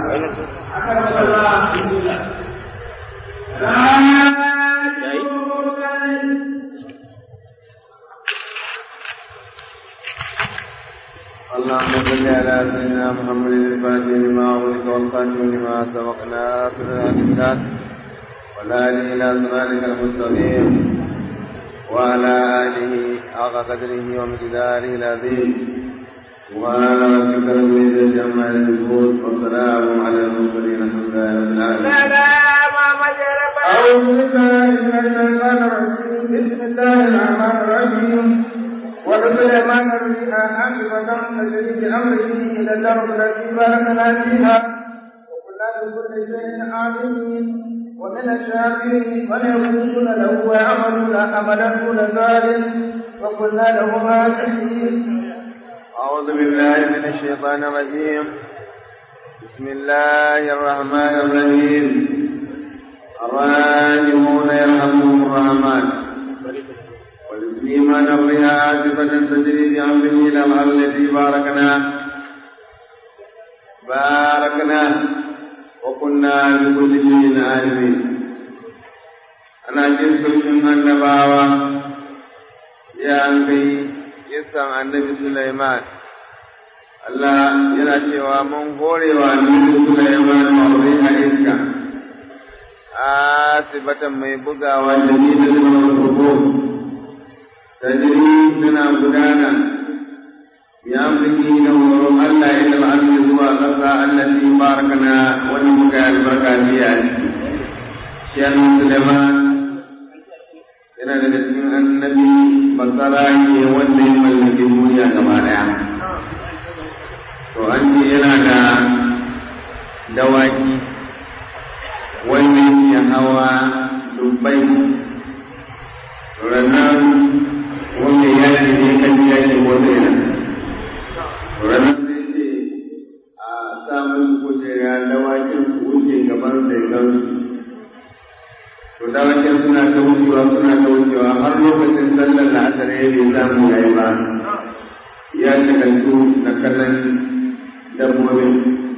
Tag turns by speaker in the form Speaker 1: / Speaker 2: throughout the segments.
Speaker 1: اللهم صل على سيدنا محمد الفاتح لما أغلق والخاتم لما سبق ناصر الأمثال والهادي إلى صراطك المستقيم وعلى آله حق قدره ومقداره العظيم وعلى ربك رب العزة عما يصفون والسلام على المرسلين الحمد لله رب العالمين
Speaker 2: أعوذ بالله من الشيطان الرجيم بسم الله الرحمن الرحيم ولسليمان الريح عاقبة تجري بأمره إلى الأرض التي باركنا فيها وكنا بكل شيء عالمين ومن الشاكرين من يقولون له ويعملون عملا دون ذلك وقلنا لهما شهيد
Speaker 1: أعوذ بالله من الشيطان الرجيم بسم الله الرحمن الرحيم الراجمون يرحمهم الرحمن والإيمان الرياء عاصفة تجري بأمره إلى الأرض التي باركنا باركنا وكنا بكل شيء عالمين أنا جنس من النباوة يا أنبي kisan annabi Sulaiman. Allah yana cewa mun horewa annabi Sulaiman ma'aure a iska, asibatan mai bugawa da ni da zama farko, tajiri tana gudana, ya mulki da horon Allah ya zama an zuwa ƙasa allati barakana wani muka yi albarka biya ciki. Shi annabi Sulaiman yana daga cikin annabi basara ne wanda ya mallaki duniya gaba daya to an ce yana da dawaki wanda ya hawa dubbai ranar wanda ya ce ne kan yaki wanda yana ranar sai ce a sa musu kujera dawakin su wuce gaban sai gansu to da wajen suna ta wucewa suna ta wucewa har lokacin sallar la'asar ya bai samu yayi ba ya shagaltu na kallon dabbobin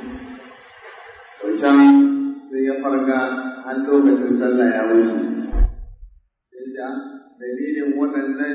Speaker 1: to can sai ya farga har lokacin sallah ya wuce sai ja dalilin waɗannan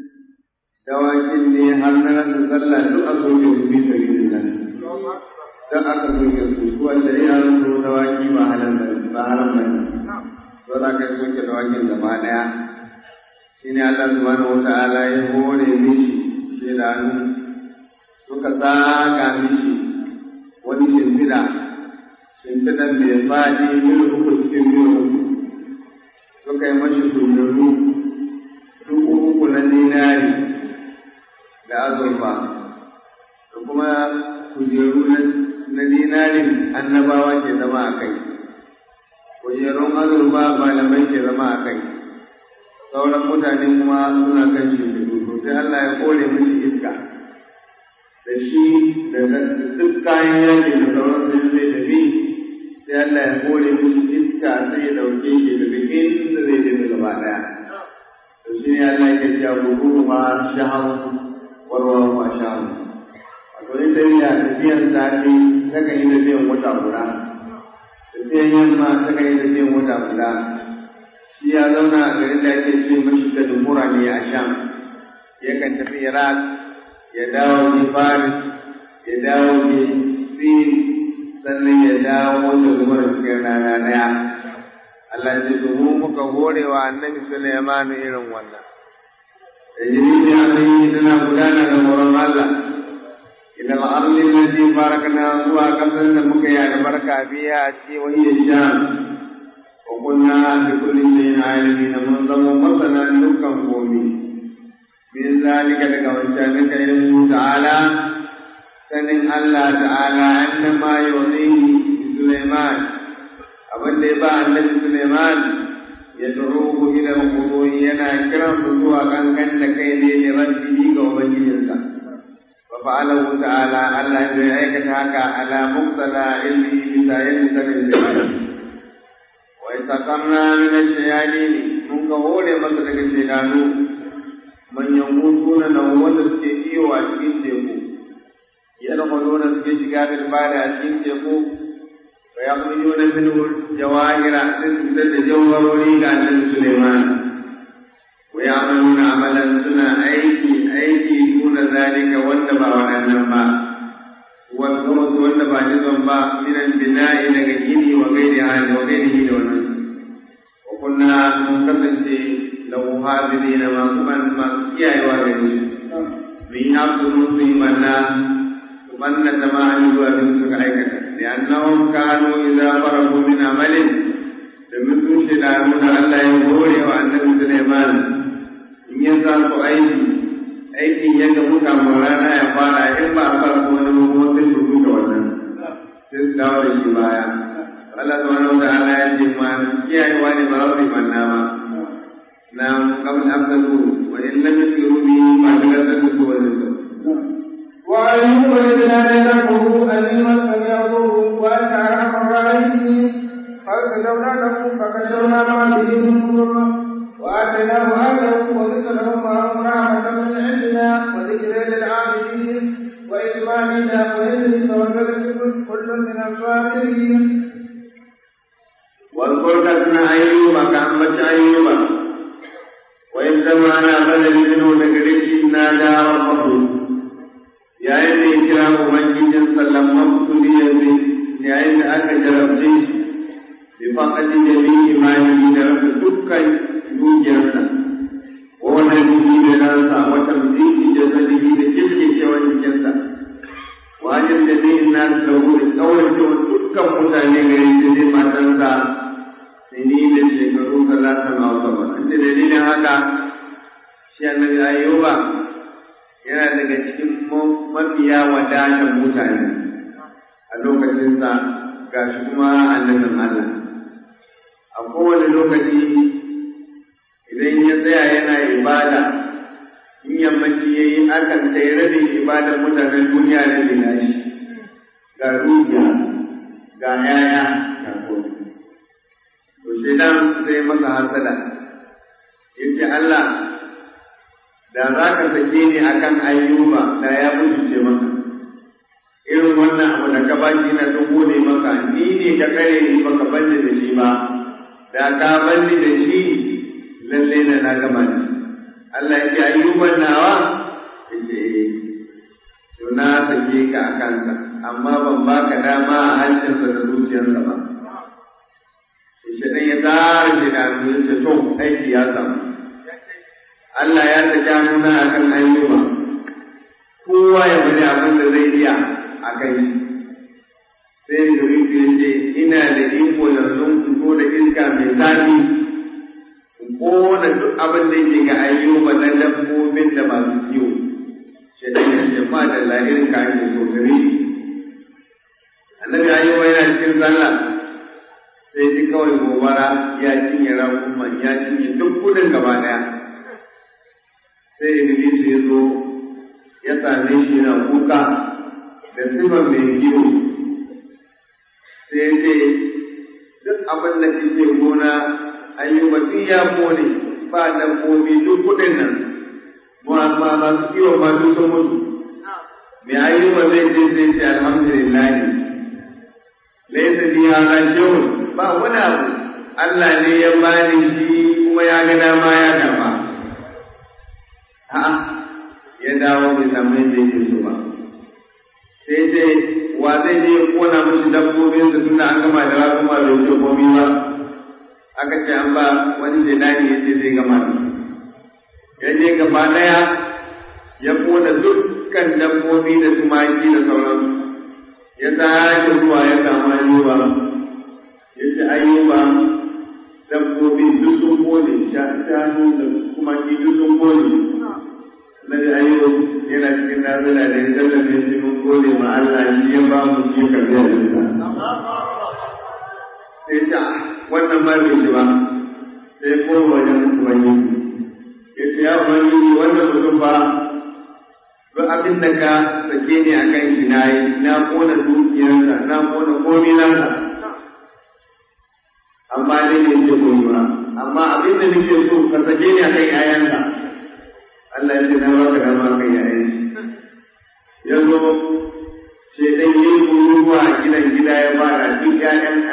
Speaker 1: dawakin ne har na rasa sallah duk a soke su bi sabilin nan don aka soke su wanda ya rasu dawaki ba halan ba haram ba ne don aka yi soke dawakin gaba ɗaya shi ne Allah subhanahu wa ta'ala ya hore mishi shedanu suka saka mishi wani shimfiɗa shimfiɗan mai faɗi mil uku cikin mil uku suka yi mashi kujeru dubu uku na dinari da azurfa da kuma kujeru na dinarin annabawa ke zama a kai kujerun azurfa malamai ke zama a kai sauran mutane kuma suna kan shimfiɗu to sai Allah ya kore mishi iska da shi da duk kayan yaƙi da sauran su zai tafi sai Allah ya kore mishi iska sai ya ɗauke shi daga inda zai tafi gaba ɗaya to shi ne Allah ya ce gudu ma shaharu warwa ma shaharu wato in tafiya tafiyan safe ta kan yi tafiyan wata guda tafiyan yamma ta kan yi tafiyan wata guda shi ya zauna a garin da ake ce mashi da dumura ne a sham yakan tafi iraq ya dawo ne faris ya dawo ne sin sannan ya dawo da dumura cikin rana daya Allah ce to mu muka hore wa annabi Sulaiman irin wannan da jini ne abin tana gudana da horon Allah إلى الأرض التي باركنا zuwa ƙasar da muka yi albarka biya a ce wani ya sha وقلنا بكل شيء عالمين من ضم مثلا دكا قومي من ذلك لك وانشانك علمه تعالى سنن الله تعالى أنما يعطيه سليمان abin da ya ba annabi Suleiman ya du'uhu ila al-khudu yana kiran su zuwa kankan da kai ne da rabbihi ga ubangijinsa wa fa'alahu ta'ala Allah ya aikata haka ala muqtala ilmi bi sayyid sanin وإسقمنا من الشياطين من كهول مصر الشيطان من يموتون نوم السكي وأشكين تيكو يدخلون في شكاب البال أشكين تيكو ويخرجون منه الجواهر تثبت جوهروني كأن سليمان ويعملون عملا سنة أيدي أيدي دون ذلك والنبا والنبا والخمس والنبا نظام من البناء لغيره وغيرها وغيره دونه وكنا منقسم له حافظين ما كمان ما كيا يوارد من يعبدون في منا ومن تمام يوارد سكايك لأنهم كانوا إذا فرغوا من عمل domin sun shaida nuna Allah ya hore wa annabi Sulaiman in ya sa su aiki aikin ya ga muka rana ya fara in ba a sa su wani mutum sai su rusa wannan sai su dawo da shi baya Allah subhanahu wa ta'ala ya ce ma kiyayewa ne ba za su yi manna ba na kamar afdalu wa in lam yusiru bi ma daga san su wani su
Speaker 2: وأيوب إذ نادى ربه أني مسني الضر وأنت أرحم الراحمين فاستجبنا له فكشفنا ما به من ضر وآتيناه أهله ومثلهم معهم رحمة من عندنا وذكر للعابدين وإسماعيل وإدريس وكذب كل من الصابرين
Speaker 1: واذكر كتنا أيوب كأنبت أيوب وإذ سمعنا بدل منه نجريش نادى ربه yayin da ya kira ubangijin sallamman kudi yanzu yayin da aka jarabce shi bi faqati jami'i imani da rasa dukkan dukiyarsa ko wannan jiki da ransa wata mutiki jasadihi da kirkicewar jikinsa wajen da zai na lahu da kauracewa dukkan mutane gari da zai matansa sini da shekaru talata na wata ba da dalilin haka shi annabi ayyuba yana daga cikin mafiya wadatar mutane a lokacinsa ga shi kuma annabin Allah. A kowane lokaci idan ya tsaya yana ibada, in yammaci ya yi akan sai rabin ibadar mutanen duniya da zina shi, ga rubiya, ga yaya, ga kofi. To sai dan sai masa hasada, ya ce Allah da za ka sake ni a kan ayyuba da ya mutunce maka irin wannan abu da ka ba shi na ta gode maka ni ne ka kare ni baka banni da shi ba da ka banni da shi lalle na na gama ni Allah ya ce ayyuban nawa ya ce to na sake ka a kansa amma ban baka dama a hancinsa da zuciyarsa ba shi ya tara shi da ya ce to aiki ya samu Allah ya saki hannuna a kan ayyuba, kowa ya bari abin da zai iya a kai shi. Sai da ya ce, ina da iko yanzu in fito da iska mai zafi, in kona duk abin da yake ga ayyuba na dabbobin da masu kiwo. Shi da ya ce, ma da lahirin ka ake so gare Annabi ayyuba yana cikin sallah, sai ji kawai gobara ya cinye rakuman ya cinye duk kudin gaba ɗaya. sai Iblis ya zo ya same shi yana kuka da sifar mai kiwo sai ya ce duk abin da kike gona ayyuba duk ya kone ba dabbobi duk kuɗin nan ma masu kiwo ma duk sun mutu mai ayyuba zai je sai ce alhamdulillah laisa bi hada shay'un ba wani abu Allah ne ya bani shi kuma ya ga dama ya karba a'a ya dawo bai samu yadda yake so ba sai dai wa zai je ya kona mashi dabbobin da tunda an gama da rakuma bai ce komi ba aka ce an ba wani shaidani ya ce zai gama da ya je gaba daya ya kona dukkan dabbobi da tumaki da sauransu ya sake zuwa ya samu ayyuba ya ce ayyuba dabbobi duk sun kone shanu da tumaki duk sun kone Nabi Ayyub yana cikin nazila da ya tallafe shi mun gode ma Allah shi ya ba mu shi karbi a jinsa. Sai ce wannan ma bai ci ba sai ko wajen Ubangiji. Ya ce ya Ubangiji wannan mutum ba duk abin da ka sake ni a kan shi na yi na kona dukiyarsa na kona komi nasa. Amma dai ne ce koyi ba. Amma abin da nake so ka sake ni a kan 'ya'yansa. Allah ya ce na baka dama kai yayin shi ya zo sai dan yi kuruwa a gidan gida ya fara duk ƴaƴan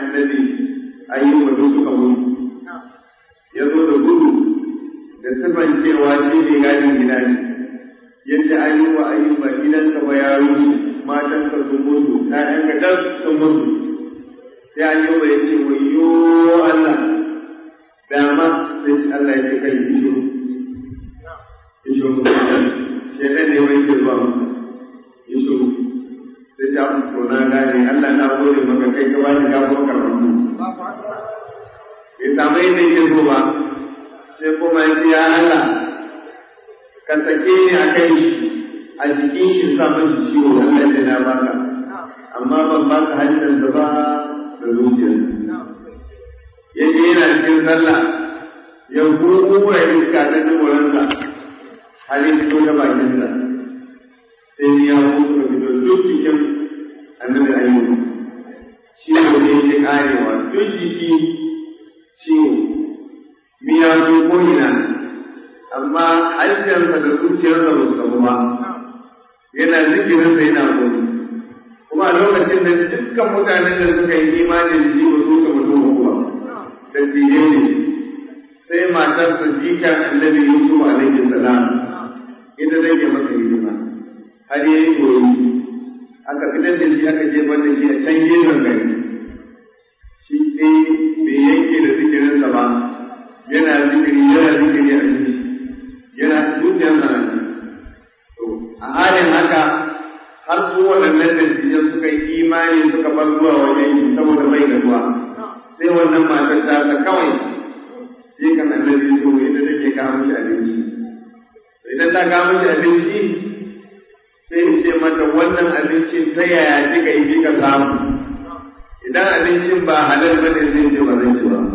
Speaker 1: shi ne gadin gida ne yadda ayyuba ayyuba gidanka ba ya rushe matanka sun mutu ƴaƴanka dan sun mutu sai ayyuba ya ce wayyo Allah dama sai shi Allah ya ce kai isho isho shi ne ne wai ke ba isho sai ta ko na gane Allah na gode maka kai ka bani gafo karatu bai samu yadda yake so ba sai kuma ya ce ya Allah ka sake ni a kai shi a jikin shi sa min ciwo Allah ya na baka amma ban baka hanyar da ba da zuciyarsa ya je yana cikin sallah ya gurgura iska ta duburansa har ya fito da bakinsa sai ya mutu fito duk cikin annabi ayyuka ciwo ne yake karewa duk jiki ciwo miyagu ko ina amma hajjarsa da zuciyarsa ba su gabu ba yana zikirinsa yana gudu kuma a lokacin da dukkan mutanen da suka yi imanin shi ba su ka mutu ba da tiye ne sai matar sa jika annabi Yusuf alaihi salam ita zai ke masa hidima har ya yi koyi aka fitar da shi aka jefar da shi a can gefen gari shi dai bai yanke da zikirinsa ba yana zikiri yana zikiri a shi yana zuciyarsa na a halin haka har su waɗannan dattijan suka yi imani suka bar zuwa wajen shi saboda bai da ruwa sai wannan matar ta ta kawai sai kan annabi so idan take kawo mishi abinci idan ta kawo mishi abinci sai in ce mata wannan abincin ta yaya kika yi kika samu idan abincin ba halal bane zai ce ba zan ci ba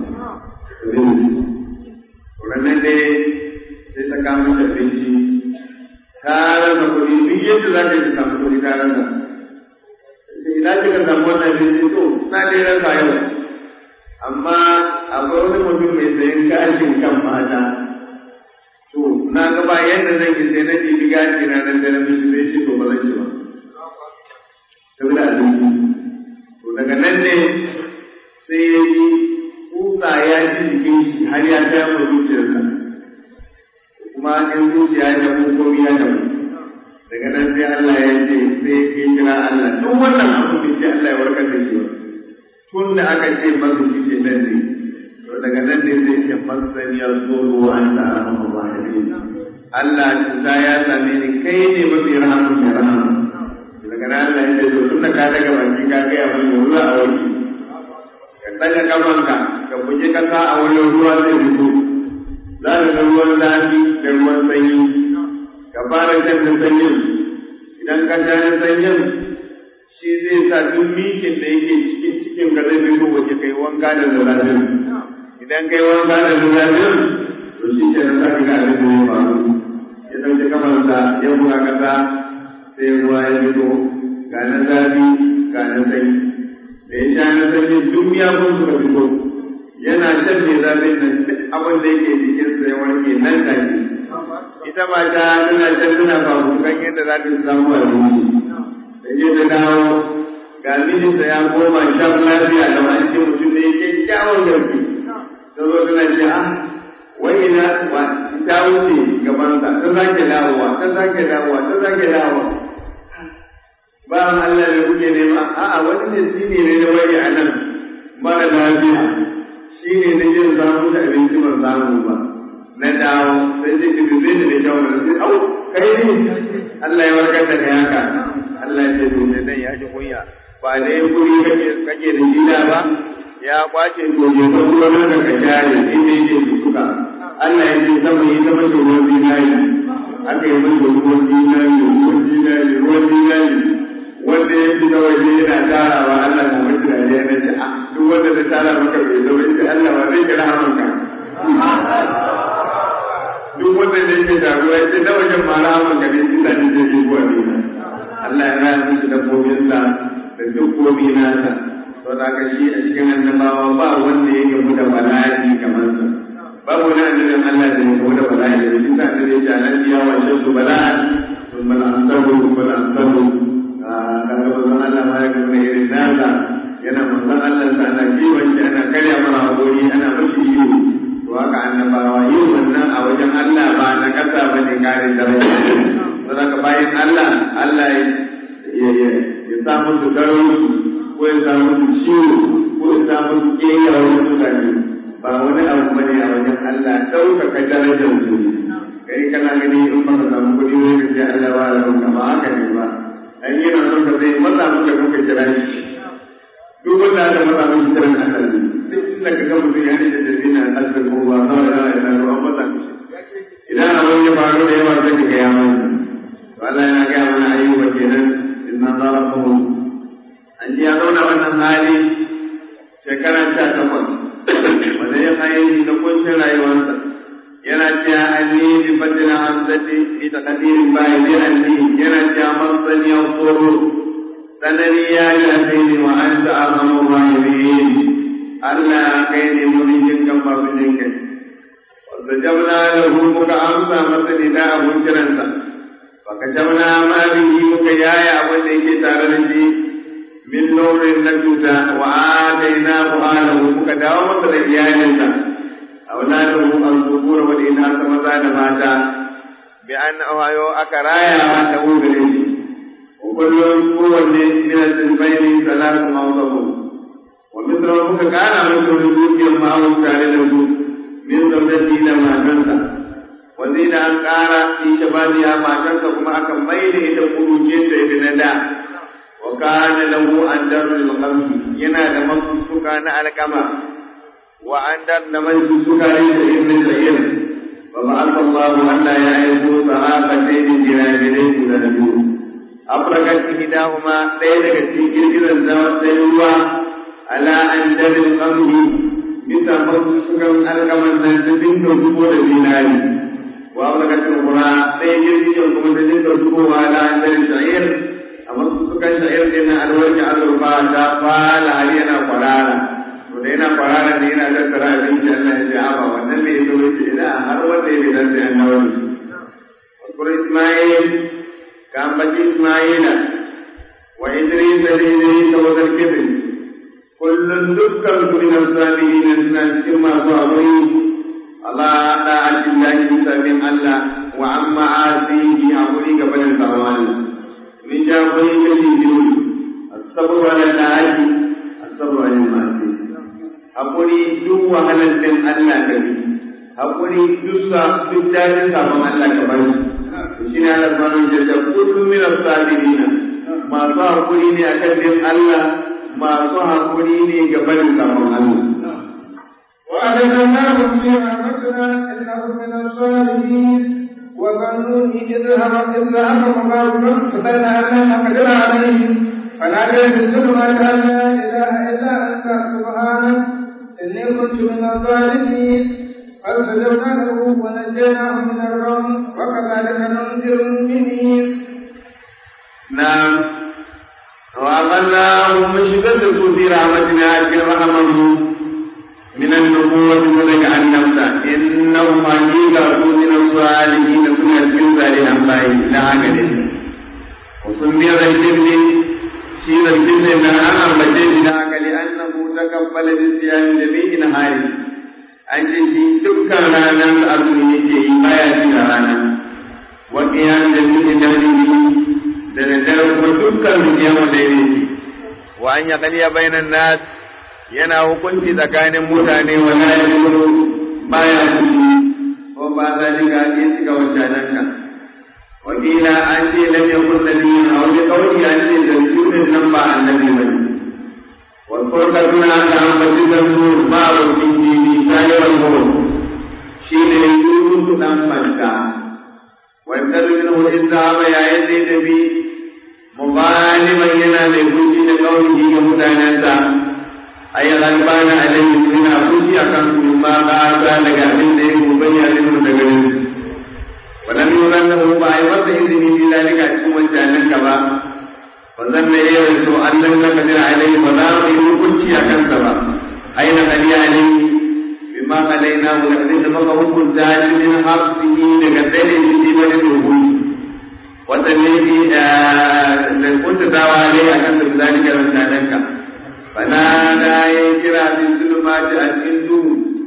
Speaker 1: wannan dai sai ta kawo mishi abinci ta rasa kuɗi duk yadda za ta yi samu kuɗi ta rasa idan kika samu wannan abinci to na dai rasa yau amma akwai wani mutum mai sayan gashin kan mata to na ga ba yadda zan yi sai na ɗibi gashi na nan da na mishi sai shi to ba zan ci ba saboda abinci to daga nan ne sai ya yi kusa ya ji jikin shi har ya ta yamma zuciyarsa kuma in zuciya ya damu ko ya damu daga nan sai Allah ya ce sai ya kira Allah duk wannan abu bai ce Allah ya warkar da shi ba tun da aka ce masa shi ce nan ne to daga nan ne zai ce masan ya zoro an ta rahama ba Allah cuta ya same ni kai ne mafi rahama mai rahama daga nan Allah ya ce to tun da ka daga baki ka gaya mun yanzu a wani ka daga kafanka ka buge kasa a wani ruwa zai fito za ka ga ruwan zafi da ruwan sanyi ka fara shan da sanyin idan ka sha da sanyin shi zai sa duk mikin da yake cikin cikin ka zai fito waje kai wanka da zazafin idan kai wanka da zazafin to shi ke nan zaka ga abin da ya faru ya ɗauki kamarsa ya buga kasa sai ruwa ya fito ga na zafi ga na sanyi da ya sha na sanyi duk miyakun suka fito yana shan mai zafin nan duk abin da yake jikinsa ya warke nan take ita mata tana can tana fafukan yadda za ta samu abinci da je ta dawo ga mijinta ya koma shan lafiya da wani ce mutum ne yake kyawun garki ta zo tana ce ah wai ina ta wuce gabansa ta sake dawowa ta sake dawowa ta sake dawowa ba Allah ne kuke nema a'a wani ne shi ne na wani a nan mara lafiya shi ne na jin samu da abinci ban samu ba na dawo sai ce ki zai da kyau na sai au kai ne Allah ya warkar da kai haka Allah ya ce to sai dan ya ji kunya ba dai kuri kake kake da gida ba ya kwace to je ko ruwan da ka share inda yake duka Allah ya ce sama yi sama da ruwan zinari aka yi masa ruwan zinari ruwan zinari ruwan zinari wanda ya fi waje yana tarawa Allah na mashi da ya na ce duk wanda ta tara maka bai zo ita Allah ba zai kira hamanka duk wanda ne ke jagowa ya ce na wajen ma rahamanka ne shi sa ni zai yi kuwa ne Allah ya raya mishi dabbobinsa da duk komi nasa to da ka shi a cikin annabawa ba wanda ya gamu da bala'i kamar sa babu wani annabin Allah da ya gamu da bala'i da shi sa annabi ya ce alanbiya wa shaddu bala'an ثم الأمثل ثم الأمثل kaga manzon Allah ma ya gama irin nasa yana manzon Allah sa ana kiwon shi ana karya mara hakuri ana mashi iyo to to haka annabawa yin wannan a wajen Allah ba na kasa ba ne kare daraja don haka bayan Allah Allah ya sa musu garau ko ya sa musu ciwo ko ya sa musu ƙeya wasu mutane ba wani abu ba ne a wajen Allah ɗaukaka darajar su kai kana gani in baka samu kuɗi ne ka ce Allah ba da ranka ba haka ne ba an yi na son ka zai maza muka kuka kira shi duk wanda aka maza muka kiran Allah ne duk inda ka ga mutum ya rike da zina hasbin ko ba ba da ya na ruwan maza mishi idan abin ya faru da yawa sai ka ga ya manta to Allah yana ga mana ayyuka kenan inna zalakum an ji ya zauna wannan hali shekara sha takwas wanda ya hayi na kunshin rayuwarsa yana cewa anni bi fadla hamzati bi taqdirin bayi anni yana cewa masani ya tsoro sanani ya lafi wa anta arhamur rahimin Allah kai ne mun jin kan babu jin kai wanda jabna lahu muka amsa masa ne da abun kiransa fa kashafna ma bihi muka yaya abin da yake tare da shi min nurin na cuta wa atainahu ahlahu muka dawo masa da iyalinsa أولاده الذكور والإناث مزاد ماتا بأن أوهيو أكرايا له بريش وكل قوة من السلفين ثلاث موضوع ومثل ربك كان مثل الوجود ما هو كان له من زوجته لما كنت وزيد أن قال في شبابها ما كنت كما أكمل إلى خروجين ابن دا وكان له أندر للقلب ينادى مصر كان على كما وعند نمج السكري ابن سعيد وبعث الله أن لا يعرف صحابتين جنابين ذنبه أبركت إحداهما ليلة في جلجل الزوات سيوا على أندر القمر bisa sukan alkaman nan ta dinga zubo da zinari wa abrakatul qura sai jirgin kuma ta dinga zubo ala andar sha'ir amma sukan sha'ir din alwarki azurfa ta fala har yana kwarara da yana kwarara ne yana tattara abinci Allah ya ce a ba wannan ne ya wuce ina har wanda ya dan sai an dawo da shi Wasu Ismail ka ambaci Ismaila wa Idris da Idris da wazar kibin kullum dukkan su min salihin suna cikin masu aure Allah da ajin da shi sabin Allah wa amma asihi hakuri ga barin zamani min sha kuri kashi biyu as-sabr wa al-da'i as-sabr wa al-ma'asi haƙuri duk wahalar din Allah ka bi haƙuri duk sa duk dajin sabon Allah ka bar shi shi ne Allah subhanahu wa ta'ala kullu min as-sabirin masu haƙuri ne akan din Allah masu haƙuri ne ga barin sabon Allah
Speaker 2: وأدخلناهم في رحمتنا إنه من الصالحين وظنوا إذ ذهب إذ ذهب مغاضبا فسأل أن نقدر عليه فنادى في الظلمات أن لا إله إلا أنت سبحانك إني كنت من الظالمين فاستجبنا له ونجيناه من الغم وكذلك ننذر المؤمنين
Speaker 1: نعم وأخذناهم من شدة في رحمتنا أجل رحمه من النبوة ولك عن نفسه إنهم حقيقة من الصالحين سنة في صالحا باي لا عقل وسمي الجبل شيء الجبل من أمر بجيش لا عقل لأنه تكفل بصيام جميع نهاره an ce shi dukkan ranar azumi yake yi baya ci da rana wa qiyam da cikin dalili da daddare kuma dukkan riyamu da yake wa an yaqliya bainan nas yana hukunci tsakanin mutane wa la yaqulu baya fushi ko ba za ni ga ke shiga wancanan ka wa kila an ce lam yakun nabiyyin aw li qawli an ce da sunan nan ba annabi bane والفرقة عن مسجد النور باب الإنجيل سائر النور شين يوسف دم مكة وابتد منه الإسلام يا يزيد بي مغانما ينا لكل قوله كمتانتا أي غلبان عليه سنا خشي أكم مما قال لك من ذي مبين لمن تقرن ولم يرنه بأي إذن في ذلك أشكو وجانك با wannan ne ya wato Allah na kadir alai ba za mu yi hukunci a kansa ba aina kadi alai bima alaina mu da da maka hukunta shi min hafsihi daga dare shi ba da rubu wanda ne bi da kunta dawa alai a kan zalika rantananka fana da ya kira bi zulumati a cikin duhu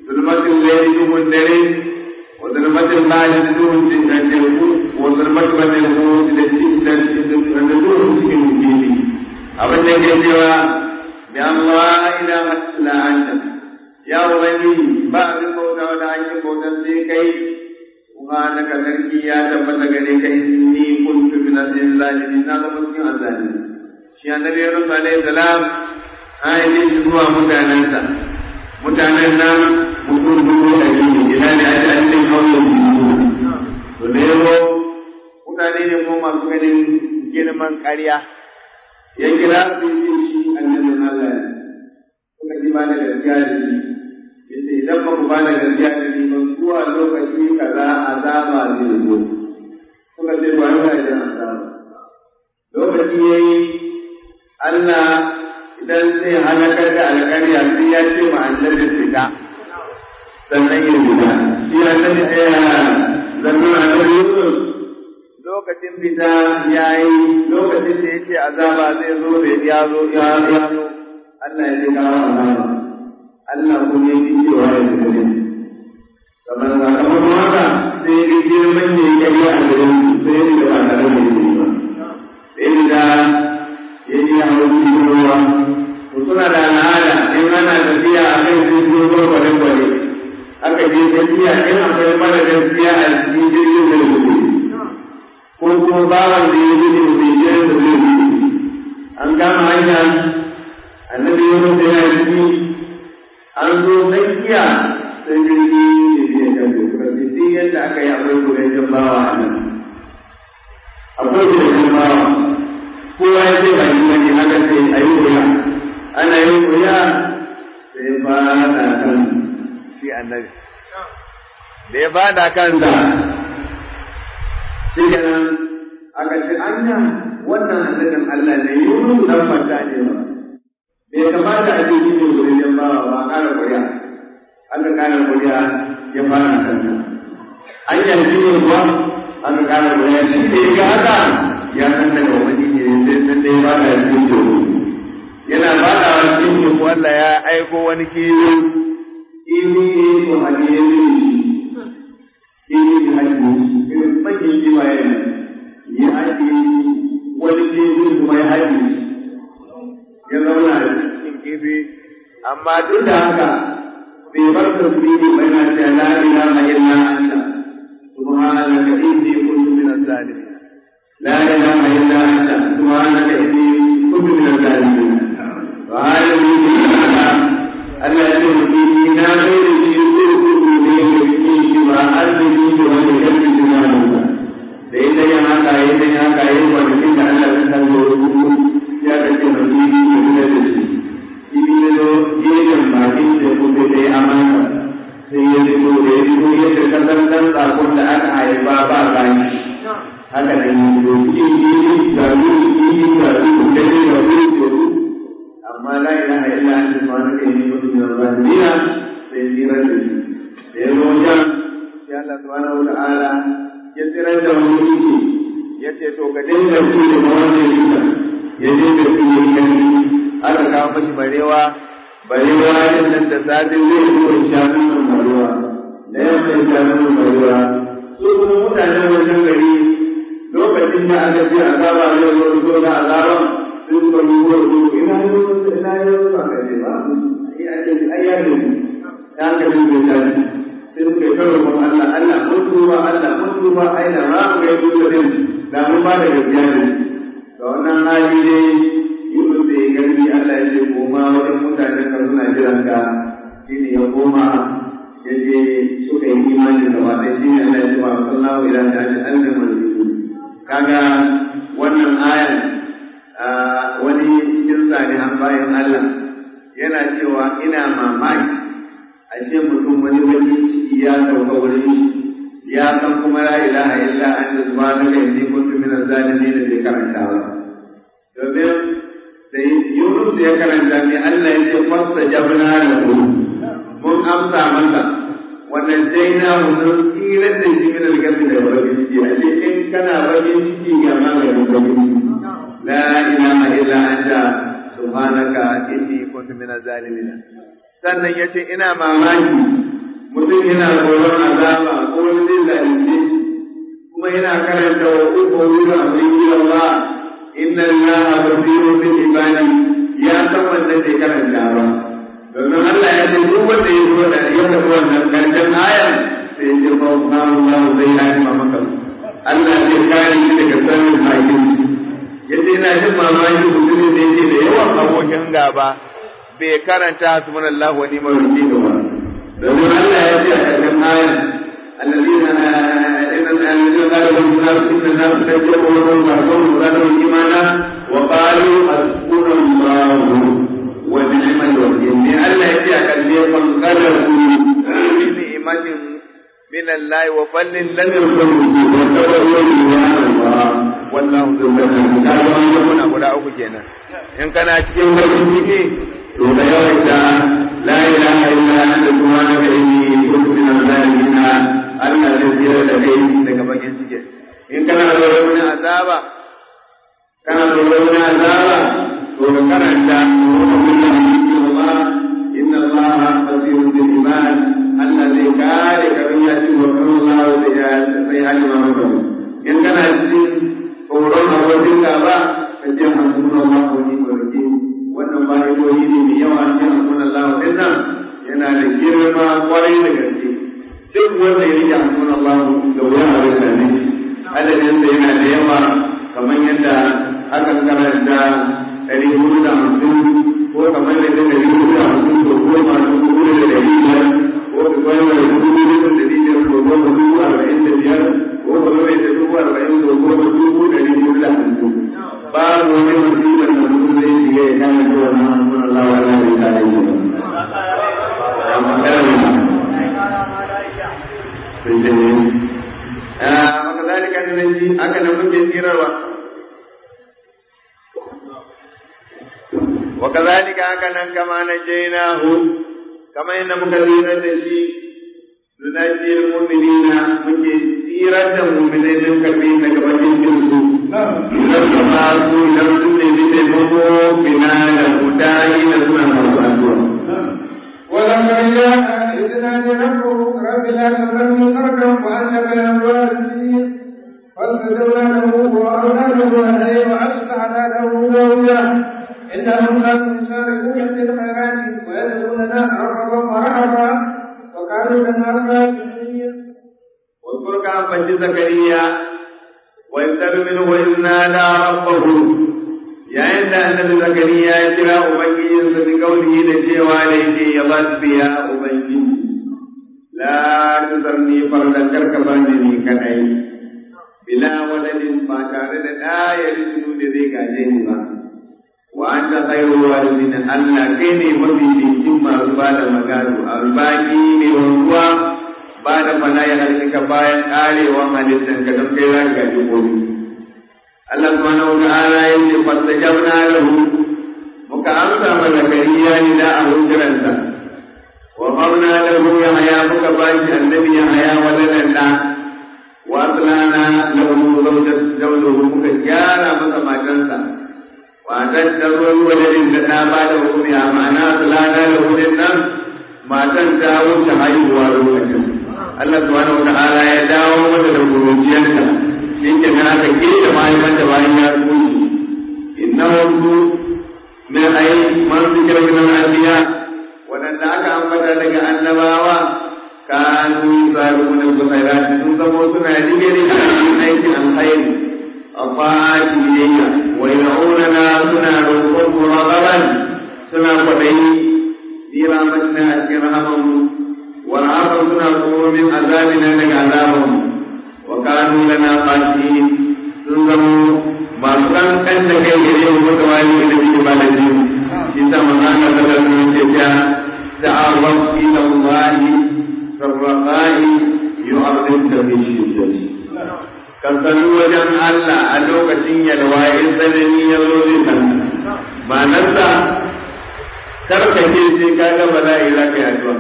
Speaker 1: zulmatin laili duhun dare wa zulmatin lahi duhun cikin teku wa zulmatin wani duhun da cikin da duhun cikin fili abin da ke cewa bi Allah ila illa anta ya ubangiji ba abin bauta wani hakkin bautan sai kai subhanaka sarki ya tabbata gare ka inni kuntu min al-zalimin na zama cikin azzalimi shi annabi Yunus alaihi salam an yi shi zuwa mutanensa mutanen nan mutum dubu ɗari ne ina ne ake an ɗin kauyen dubu to da yazo mutane ne ko masu ganin girman ƙarya ya kira su yi shi annabin Allah suka ji ba da gaskiya da shi yace idan ba ku ba da gaskiya da shi ba zuwa lokaci kaza azaba zai zo suka ce ba yana da azaba lokaci yayi Allah idan zai halakar da alƙarya sai ya ce ma annabi fita sannan ya fita shi annabi ɗaya zannan annabi Yusuf lokacin fita ya yi lokacin da ya ce azaba zai zo da ya zo ya zo Allah ya ce kawo azaba Allah kuma ya fi cewa ya fita ne kamar sakamakon haka sai ya girman ya yi ƙarya a garin sai ya fita ba tare da yi ba sai da ya ji a wani ruwa to suna da al'ada in ana tafiya a kan jirgin ruwa kwale-kwale aka je tafiya in akwai mara gaskiya a cikin jirgin da gudu ko kuma bawan da ya gudu bai jiran da zai gudu an gama hanya annabi yunus yana ciki an zo tsakiya sai jirgi ya je kan gudu kasi yadda aka yi akwai gudajen bawa a nan akwai gudajen bawa kowa ya ce ba shi wani haka sai a yi wuya ana yin wuya sai fada kan shi annabi da ya fada kansa shi kenan aka ce anya wannan annabin Allah ne yunus dan fata ne ba bai kamata a ce shi ne wurin ba ba kara wuya aka kara wuya ya fara kansa anya shi ne kuwa aka kara wuya shi ne ga haka ya san daga wani ne sai san dai ba da cikin teku yana ba da cikin teku Allah ya aiko wani kiwo kiwi ne ko hadiye ne kiwi ne hadiye irin bakin jima yana ya hadiye wani kiwi kuma ya hadiye ya zauna a cikin kiwi amma duk da haka bai bar tasbihi bai na ce la ilaha illa anta subhanaka inni kuntu minaz zalimin لا إله إلا أنت سبحانك إني كنت من الظالمين وهذا من الذي فيه ناظر يسوق إليه فيه وأرضه ويجب جماله لإذا يهاك إذا يهاك يوم ولكن أن تسأله يا كتب فيه من الجسد إذا جيجا باقي تقول لي أمانة sai ya fito da ya fito yadda ka san dan sakon da aka haifa ba gani haka da yi da kuɗi yi da ruwa yi da ruwa da ne da ruwa da ruwa amma la ilaha illa anta subhanaka inni kuntu minaz zalimin sai tsira da shi da ya zo wajen sai Allah subhanahu wa ta'ala ya tsira da wani ya ce to ka dinga ci da wannan duka ya dinga ci da kan aka kawo mashi barewa barewa yin nan da sadin zai zo shanun nan barewa da yamma shanun barewa su kuma mutanen wajen gari lokacin da aka ji azaba zai zo zo da azaban sun ka ruwa ruwa ina yi wasu ina yi wasu ba kai ba ai ya ne ta ka ji da tani sai suka yi karo kuma Allah Allah mun tuba Allah mun tuba ai da ma mu yi duka din da mun ba da gaskiya ne da wannan hali ne Yusuf da ya gani Allah ya ce koma wajen mutanen ka suna jiran ka shine ya koma ya je suka yi imani da wata shine Allah ya ce wa sallahu ila ta'ala annama kaga wannan ayan wani cikin salihan bayan Allah yana cewa ina mamaki ashe mutum wani wani ciki ya sauka wurin shi ya san kuma la ilaha illa anta subhanaka inni kuntu min az-zalimin da bai karanta ba domin da Yunus ya karanta ne Allah ya ce fasta jabna lahu mun amsa masa wannan dai na mun tsirar da shi min alƙalmi da bakin ciki a ce in kana bakin ciki ga maganin bakin ciki la ilaha illa anta subhanaka inni kuntu minaz zalimin sannan yace ina mamaki mutum yana tsoron azaba ko wani zai zalunce shi kuma yana karanta wa uku wuri amrin Allah inna allaha basirun bil ibadi ya san wanda zai karanta ba domin Allah ya ce duk wanda ya zo da ya tafi wannan karshen ayar sai ya ce ba Allah zai yi ma maka Allah zai kare shi daga sanin hakin yace ina jin mamaki mutumin da yake da yawan abokin gaba bai karanta hasbunallahu wa ni'mal wakeel ba domin Allah ya ce a karshen ayar الذين الذين قالوا لهم الناس ان الناس تجرؤوا لهم بعضهم وزادهم ايمانا وقالوا حسبنا الله ونعم الوكيل لئلا ياتي كالشيء فانقلبوا بنعمة من الله وفضل لم يكن وتولوا سبحان الله والله ذو الفضل قالوا ان يكون ابو داوود kenan in kana cikin bakin ciki to da yawaita la ilaha illa anta subhanaka inni kuntu minaz zalimin Allah zai tsira da kai daga bakin ciki in kana tsoron wani azaba kana tsoron wani azaba to ka karanta Allah inna Allah basirun bil ibad Allah zai kare ka don ya ci wa Allah da ya sai halima maka in kana cikin tsoron abokin gaba ka ce hasbunallahu wa ni'mal wakeel wannan bayoyi ne mai yawa ce hasbunallahu dinnan yana da girma kwarai da gaske duk wanda ya rike hannun Allah da wuya a rika ne adadin da yana da yawa kamar yadda aka karanta ɗari hudu da hamsin ko kamar da ta ɗari hudu da hamsin ko goma dubu hudu da ɗari biyar ko ka goma da dubu hudu da ɗari biyar ko goma dubu arba'in da biyar ko ka goma da dubu arba'in ko goma dubu ɗari hudu da hamsin babu wani musibar da mutum zai shiga ya kama da wannan hannun Allah wa Allah bai kare shi ba. وكذلك ننجي هكذا ممكن تيروا وكذلك هكذا كما نجيناه كما إن مكثيرا تشي ننجي المؤمنين ممكن تيرا المؤمنين من كبير كما جنسوا لما أقول لم تكن بتمو بنا لهداي لسنا مرضى
Speaker 2: ولما جاء إذ نادى ربه رب لا تذرني فردا وأنت بين الوارثين فاستجبنا له وأولاده عليه وأصلحنا له زوجا إنهم كانوا يسارعون في الخيرات ويدعوننا رغبا ورهبا وكانوا لنا راكبين
Speaker 1: واذكر كعبة زكريا ويبتل منه وإذ نادى ربه yayin da annabi zakariya ya kira ubangijinsa bi kaulihi da cewa da yake ya rabbi ya ubangiji la tuzarni fardan karka bani ni kadai bila waladin ba tare da da ya rizunu da zai gaje ni ba wa anta khairu warithin Allah kai ne mafi cikin masu ba da magana albaki ne wanzuwa ba da fana ya halika bayan karewa halittanka don kai za ka gaji komai Allah subhanahu wa ta'ala ya ce fastajabna lahu muka amsa ma zakariya ni da a hujjaranta wa qawna lahu yahya muka bashi annabi yahya waladan da wa aslana lahu zawjat zawjuhu muka gyara masa matansa wa daddaru waladin da ta ba da hukumi a ma'ana aslana lahu din nan matan ta wuce haihuwa lokacin Allah subhanahu wa ta'ala ya dawo mata da kuruciyarta shi ke nan aka keta mahaifan da bayan ya tsoci inna wasu min ai man zikira min al-anbiya wadanda aka ambata daga annabawa kanu saruna bi khairati sun zamo suna digiri a cikin aikin alkhairi afati biyayya wa ya'unana suna roƙon muragaban suna kwaɗayi bi rahmatina a cikin rahamanmu wa rahaman suna tsoro min azabina daga azabanmu وكانوا لنا قاسين سنزموا ما كان كان كي يجيب متوالي إلى جبال الدين شيسا مكان مثلا من جشا تعرف إلى الله في الرخاء يعرفك في الشدة kasalu wajen Allah a lokacin yalwa in tsanani ya zo zai kan ba nan sa karkace sai ka ga bala'i za ka yi addu'a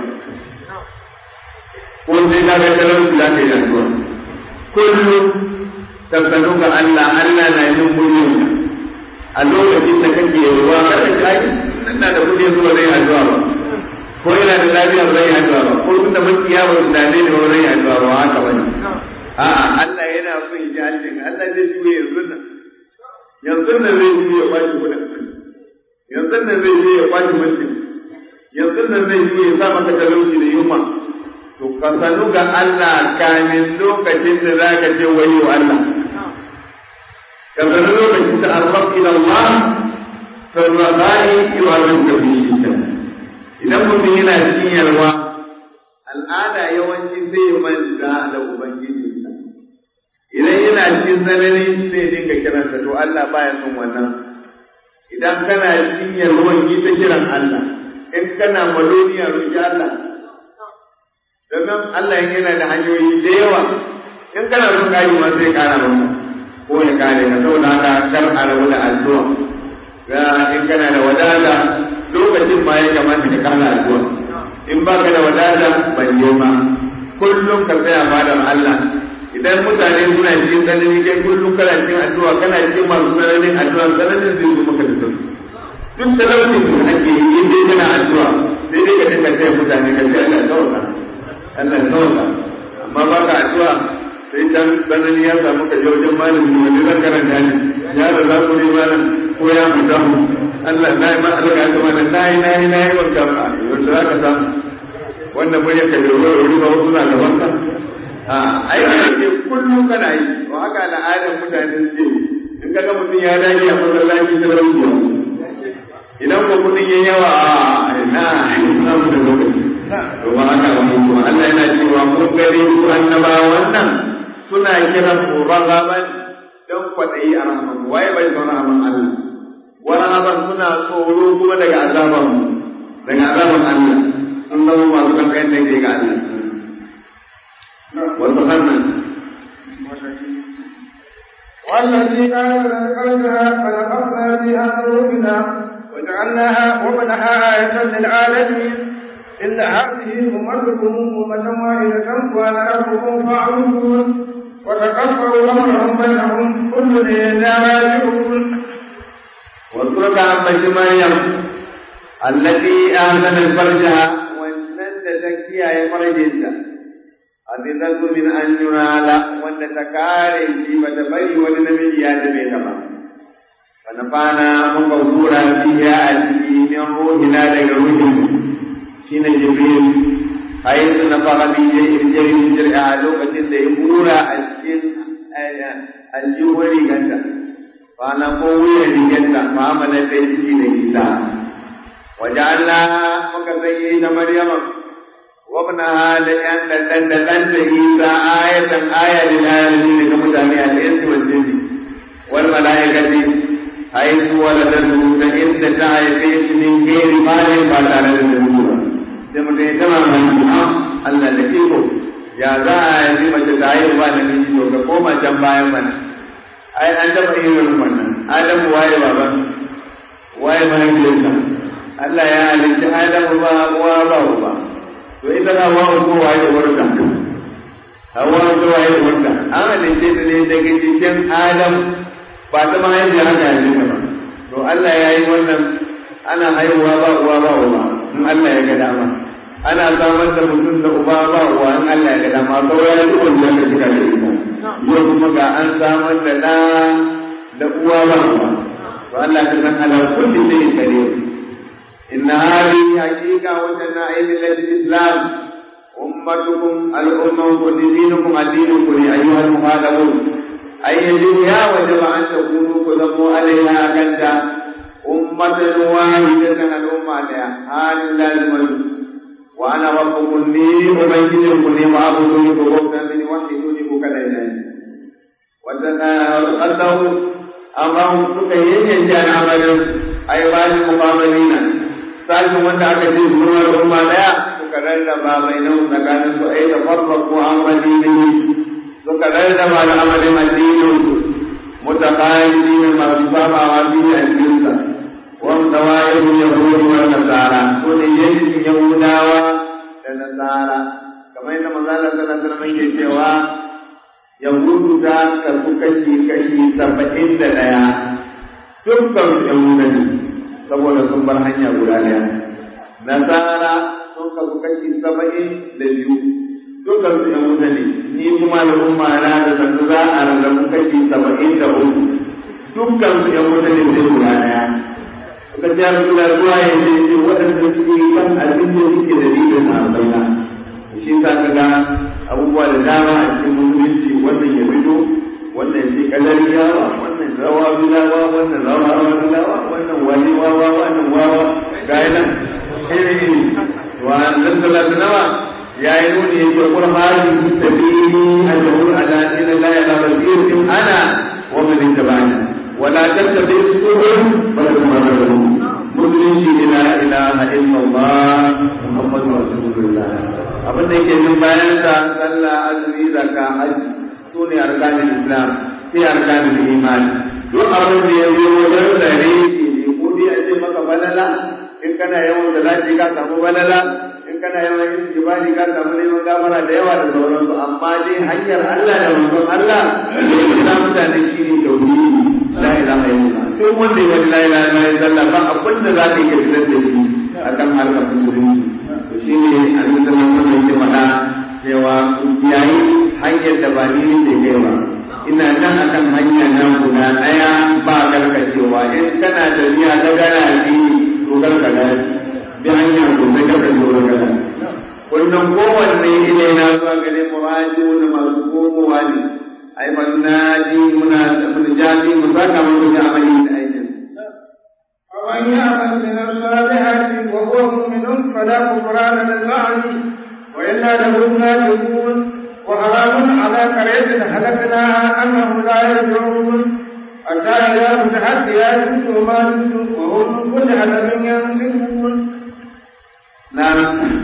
Speaker 1: ko sai ka ga talauci za ka yi addu'a kullum tabbatu ga Allah Allah na yin mulkin a lokacin da kake ruwa kada shi ai ina da kudi zuwa zai addu'a ba ko yana da lafiya ba zai addu'a ba ko tunda makiya ba da ne ba zai addu'a ba haka bane a'a Allah yana son ya ji Allah zai juye yanzu nan yanzu nan zai juye ya kwashi kudin yanzu nan zai juye ya kwashi mulkin yanzu nan zai juye ya sa maka talauci da yunwa to ka sanu ga Allah kamin lokacin da za ka ce wayo Allah ka sanu lokacin da arrab ila Allah fa rabai yu'arrif bi shidda idan mutum yana cikin yalwa al'ada yawanci zai manta da ubangijinsa idan yana cikin tsanani zai dinga kiransa to Allah baya son wannan idan kana cikin yalwan yi ta kiran Allah in kana maloniya roki Allah domin Allah yana da hanyoyi da yawa in kana son kayi ma zai kara maka ko ya kare ka saboda haka kar a rabu da addu'a ga in kana da wadata lokacin ma ya kamata ka kara addu'a in baka da wadata ban yi ma kullum ka tsaya fadar Allah idan mutane suna cikin tsanani kai kullum kana cikin addu'a kana cikin masu tsananin addu'a tsananin zai zo maka da sauki duk talaucin da ake yi in dai kana addu'a sai dai ka dinga taya mutane ka ce Allah sauka Allah sauka amma ba ka addu'a sai can tsanani ya samu ka je wajen malami wani zan karanta ne ya da za ku ne malam ko ya fita mu Allah na yi ma alƙa ta mana na yi na yi na yi wanka ba yau za ka samu wannan muryar ka da wuri ba wasu na gaban ka a ai ne kullum kana yi to haka al'adar mutane suke in kaga mutum ya dage a masallaci ta rauke idan ko kudin yayi yawa a ina ina mu da lokaci to ba haka ba kuma Allah yana cewa mun gare ku annaba wannan suna kiran ku ragaban dan kwadayi a rahman waye bai zauna a Allah warahaban suna tsoro kuma daga azaban daga azaban Allah sun zama masu kankan da ke ga Allah wasu hannun
Speaker 2: والذي آمن قلبها فنقصنا بها ذنوبنا وجعلناها وابنها آية للعالمين إن هذه أمتكم أمة واحدة وأنا ربكم فاعبدون وتقطعوا أمرهم بينهم كل إلى راجعون
Speaker 1: واذكرك عن مريم التي آمنت فرجها وأنت تكفيها فرجها حفظت من أن ينال وأن تكاري شيء فتبري ولنبي آدم تبا فنفعنا مقبورا فيها أتي من روحنا لروح شين جبريل حيث نفخ به الجري جرع لوكة ليبورا الجن الجوهري كنتا فنقوي لجنة فعملت تيسي لكتاب وجعلنا مكزيين مريم وابنها لأن لأن لأن عيسى آية آية للعالمين كمتابعة الإنس والجن والملائكة حيث ولدته فإن تعيش من غير مال فلا لدته ثم تماما Allah da iko ya za a yi mace ta yi ba da miji to ka koma can bayan mana ai an taɓa yin wannan Adamu waye baban waye mahaifiyarsa Allah ya halitta Adamu ba uwa ba uba to ita na wa ko waye warka hawa ko waye warka an halitta ta ne daga cikin Adam ba ta mahaifiyar haka yanzu ba to Allah ya yi wannan ana haihuwa ba uwa ba uba in Allah ya ga dama ana samar da mutum da uba ba uwa in Allah ya ga dama kawai ya duk wanda ka shiga da ita yau kuma ga an samar da ɗa da uwa ba uwa to Allah ka san ala kulli shay'in qadir inna hadhihi haqiqa wa tana'il al-islam ummatukum al-umma dinukum ad-dinukum ayyuha al-muhadabun ay yajibu ya wajaba an takunu kudamu alaiha kanta ummatan wahidatan al-umma la hal lazim وأنا ربكم لي أبينكم لي وأعبدوني بغفرة من وحيدوني بكلا إلهي وتقدروا أمرهم سكيين يجعل عملا أي بعد المقابلين سألتم وأنت أكثر من الأمة لا سكرر ما بينهم فكان أي تفرقوا عن دينه سكرر ما العمل الدين متقاعدين ما بصابع وفيه الجنة وهم دوائر اليهود والنصارى كل يجد يهودا ونصارى كما ان مزال صلى الله عليه وسلم cewa yahudu ta karbu kashi kashi saba'in da ɗaya dukkan su ‘yan wuta ne saboda sun bar hanya guda ɗaya nasara sun kasu kashi saba'in da biyu dukkan su ‘yan wuta ne ni kuma da umma na da sannu za a rarrabu kashi saba'in da uku dukkan su ‘yan wuta ne sai guda ɗaya suka ce ya rasu da ruwa ya ce ce waɗanda suke kan abin da suke da dalilin na bayyana shi sa ka ga abubuwa da dama a cikin musulunci wannan ya fito wannan ce kadariyawa wannan rawa bilawa wannan rawa bilawa wannan wani wawa wannan wawa ga yana iri iri wa nan salatu nawa ya yi nuni ya ce kul hadi sabili ajru ala ila la ya basir in ana wa man ittaba'ani ولا تتبع السبل فتمرد musulunci la ilaha illallah muhammadu rasulullah abin da yake jin bayan sa sallah azumi zakka haji su ne arkanin islam sai arkanin iman duk abin da ya zo wajen tsare shi ne ko dai a ce maka balala in kana yawan da zaji ka samu balala in kana yawan yin jibali ka samu neman gafara da yawa da sauransu amma dai hanyar Allah da manzon Allah da ya kira mutane shi ne tauhidi la ilaha illallah sai wanda ya la ilaha illallah ba abin da za ka iya fitar da shi akan harkar musulunci to shi ne annabi sallallahu alaihi wasallam ya faɗa cewa yayi hanyar da ba ni ne kai ba ina nan akan hanya na guda ɗaya ba karkacewa in kana tafiya ta gana bi to karka gane bi hanya ko sai karka zo da gana kullum kowanne ile na zuwa gare mu da masu komowa ne ai man naji muna mun jadi mu saka mu da amali da aikin
Speaker 2: ومن يعمل من الصالحات وهو مؤمن فلا كفران للمعصي وإنا له ناجحون وحرام على قرية هلكناها أنهم لا يرجعون حتى إذا فتحت ياجوج وماجوج وهم من كل حدب ينسلون
Speaker 1: نعم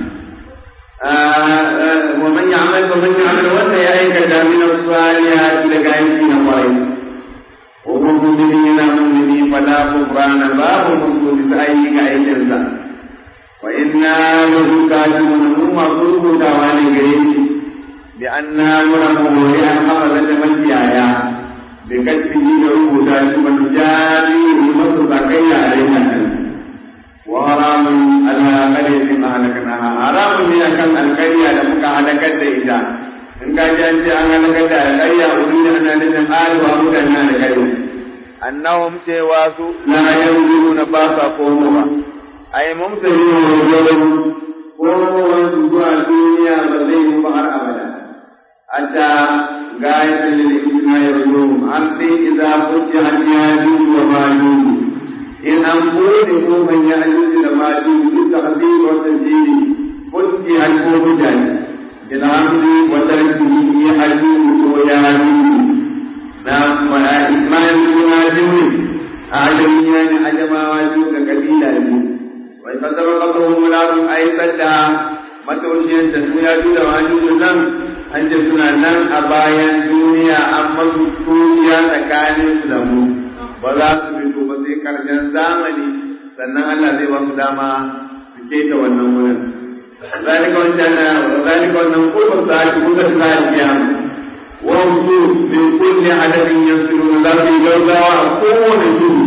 Speaker 1: ومن يعمل ومن يعمل وسع أيك من الصالحات لكائن قريب وهم مؤمنين مؤمنين فلا كفران باب مقصود أيك أيك وإنا له كاتبون هم مقصود تواني قريب بأننا نرمه لأن حفظة مسيايا بكتبه له ذلك ونجاري بمصر علينا وحرام على قرية ما هلكناها حرام من أكل القرية لمك هلكت إذا إن كان جانت أن هلكت القرية أريد أن نجم آل وأريد أن هلكت أنهم سواسوا لا ينزلون باسا قومها أي ممتلئون وجودهم قوموا سوى الدنيا بذيهم بحر أبدا حتى غاية للإسماء يرجوهم أمسي إذا فتحت ياجوج وماجوج in an bude kofan ya ajuji da maji duk da hasiri wa tajiri kunti an ko mutane in hamdi wa tarkihi ya ajuji ko ya ajuji na ma ismail bin ajuji a ajamiya ne ajamawa duk da kabila ne wai fasara kafahu mulakun aitar da mataushiyar da su ya da majuji nan an ce suna nan a bayan duniya an masu tuciya tsakanin su da mu ba za su fito ba sai karshen zamani sannan Allah zai ba su dama su keta wannan wurin zalika wancan zalika wannan kullu ta ci kuka ta kiyama wa su min kulli hadabin yasiru za su yi gaugawa a kowane tudu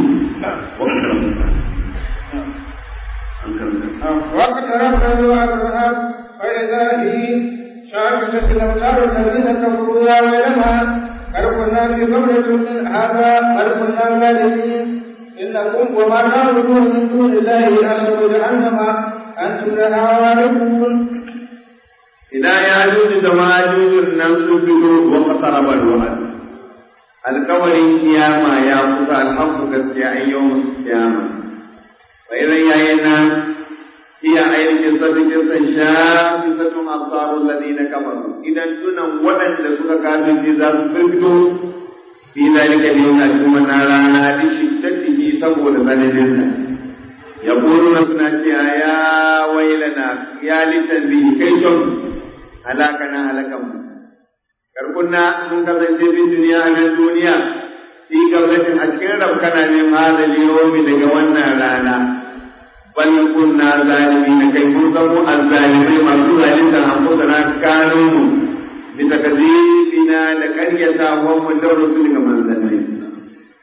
Speaker 2: واقتربنا وعد الرهاب فإذا هي شاكسة الأبصار الذين كفروا يا ويلنا بل كنا في قبلة من هذا بل كنا ظالمين إنكم وما تعبدون من دون الله أحسب جهنم أنتم لها واردون
Speaker 1: إذا يأجوج وماجوج النفس فيهم واقترب الوعد القول قيامة يا موسى الحق كالسياء يوم القيامة وإذا يأينا هي أين قصة قصة شاخصة أبصار الذين كفروا إذا تنا ولن لسوك كافر إذا سفرتم في ذلك اليوم أجمع نارانا لشدته سبب ذنبنا يقولون سنة يا ويلنا يا لتنبيه كيشم هلاكنا هلكم كركنا من قبل في الدنيا من الدنيا في قبل أشكر ربنا من هذا اليوم لجوانا رانا bal kunna zalimin kai mun zamo azzalimai masu zalunta anfusana kanu mu bi takzibina da karyata wa mu da rusul ga manzanni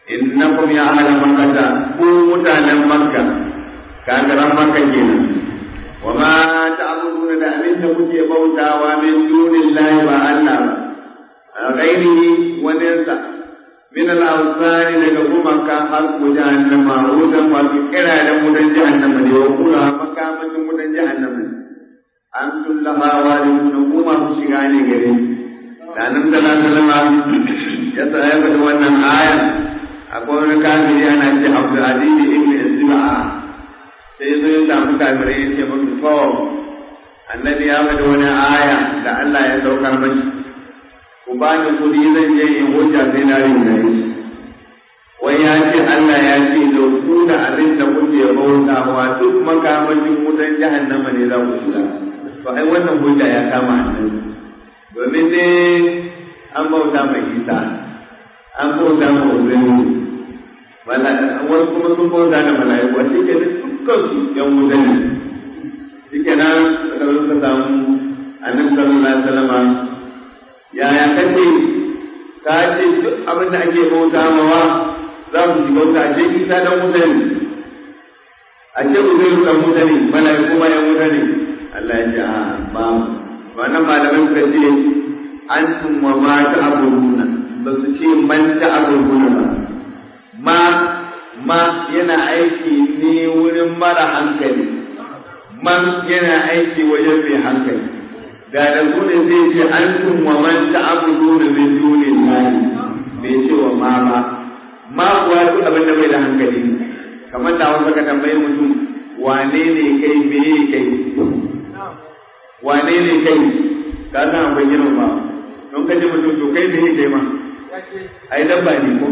Speaker 1: innakum ya ahla makkata ku mutanen makka kagaran makka kenan wa ma ta'buduna da abin da kuke bautawa min dunillahi ba Allah ba ghairihi wa nasa min al-awsani daga gumaka har ku jahannama wutan wa kira da mutan jahannama ne wa kula makamacin mutan jahannama antum laha walidun kuma ku shiga ne gare da nan da sallama ya tsaya da wannan aya akwai wani kafiri ana ce Abdul Aziz ibn Isba'a sai zo ya samu kafirai ya ce musu to annabi ya faɗi wani aya da Allah ya saukar mashi ku ba ni kuɗi zan je in hujja sai na rinjaye shi wai ya ce Allah ya ce da ku da abin da kuke bautawa duk makamashin wutan jahannama ne za ku shiga to ai wannan hujja ya kama annabi domin ne an bauta mai isa an bauta mai uzuri wasu kuma sun bauta da mala'iku a cikin dukkan su yan wuta ne shi kenan suka zo suka samu annabi sallallahu alaihi wasallam yaya kace ka ce duk abin da ake bauta mawa za mu shiga wuta a ce isa dan wuta ne a ce uzuri dan wuta ne mala'iku ma yan wuta ne Allah ya ce a ba wannan malaman suka ce antum wa ma ta'buduna ba su ce man ta'buduna ba ma ma yana aiki ne wurin mara hankali man yana aiki wajen mai hankali da da su ne zai ce antum wa man ta'buduna min dunillahi bai ce wa ma ba ma kuwa duk abin da bai da hankali kamar da wasu ka tambaye mutum wane ne kai me kai wane ne kai ka san akwai girma ba don ka ji mutum to kai me kai ma ai dabba ne ko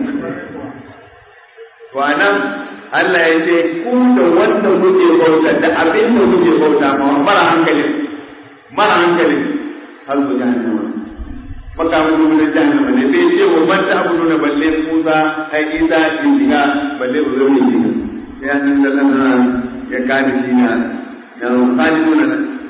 Speaker 1: to anan Allah ya ce ku da wanda kuke bauta da abin da kuke bauta ma mara hankali mara hankali har ku jahannama maka mu da jahannama ne bai ce wa man ta abudu na balle Musa ai Isa ya shiga balle ba zai shiga sai an da ya kada shi na na khaliduna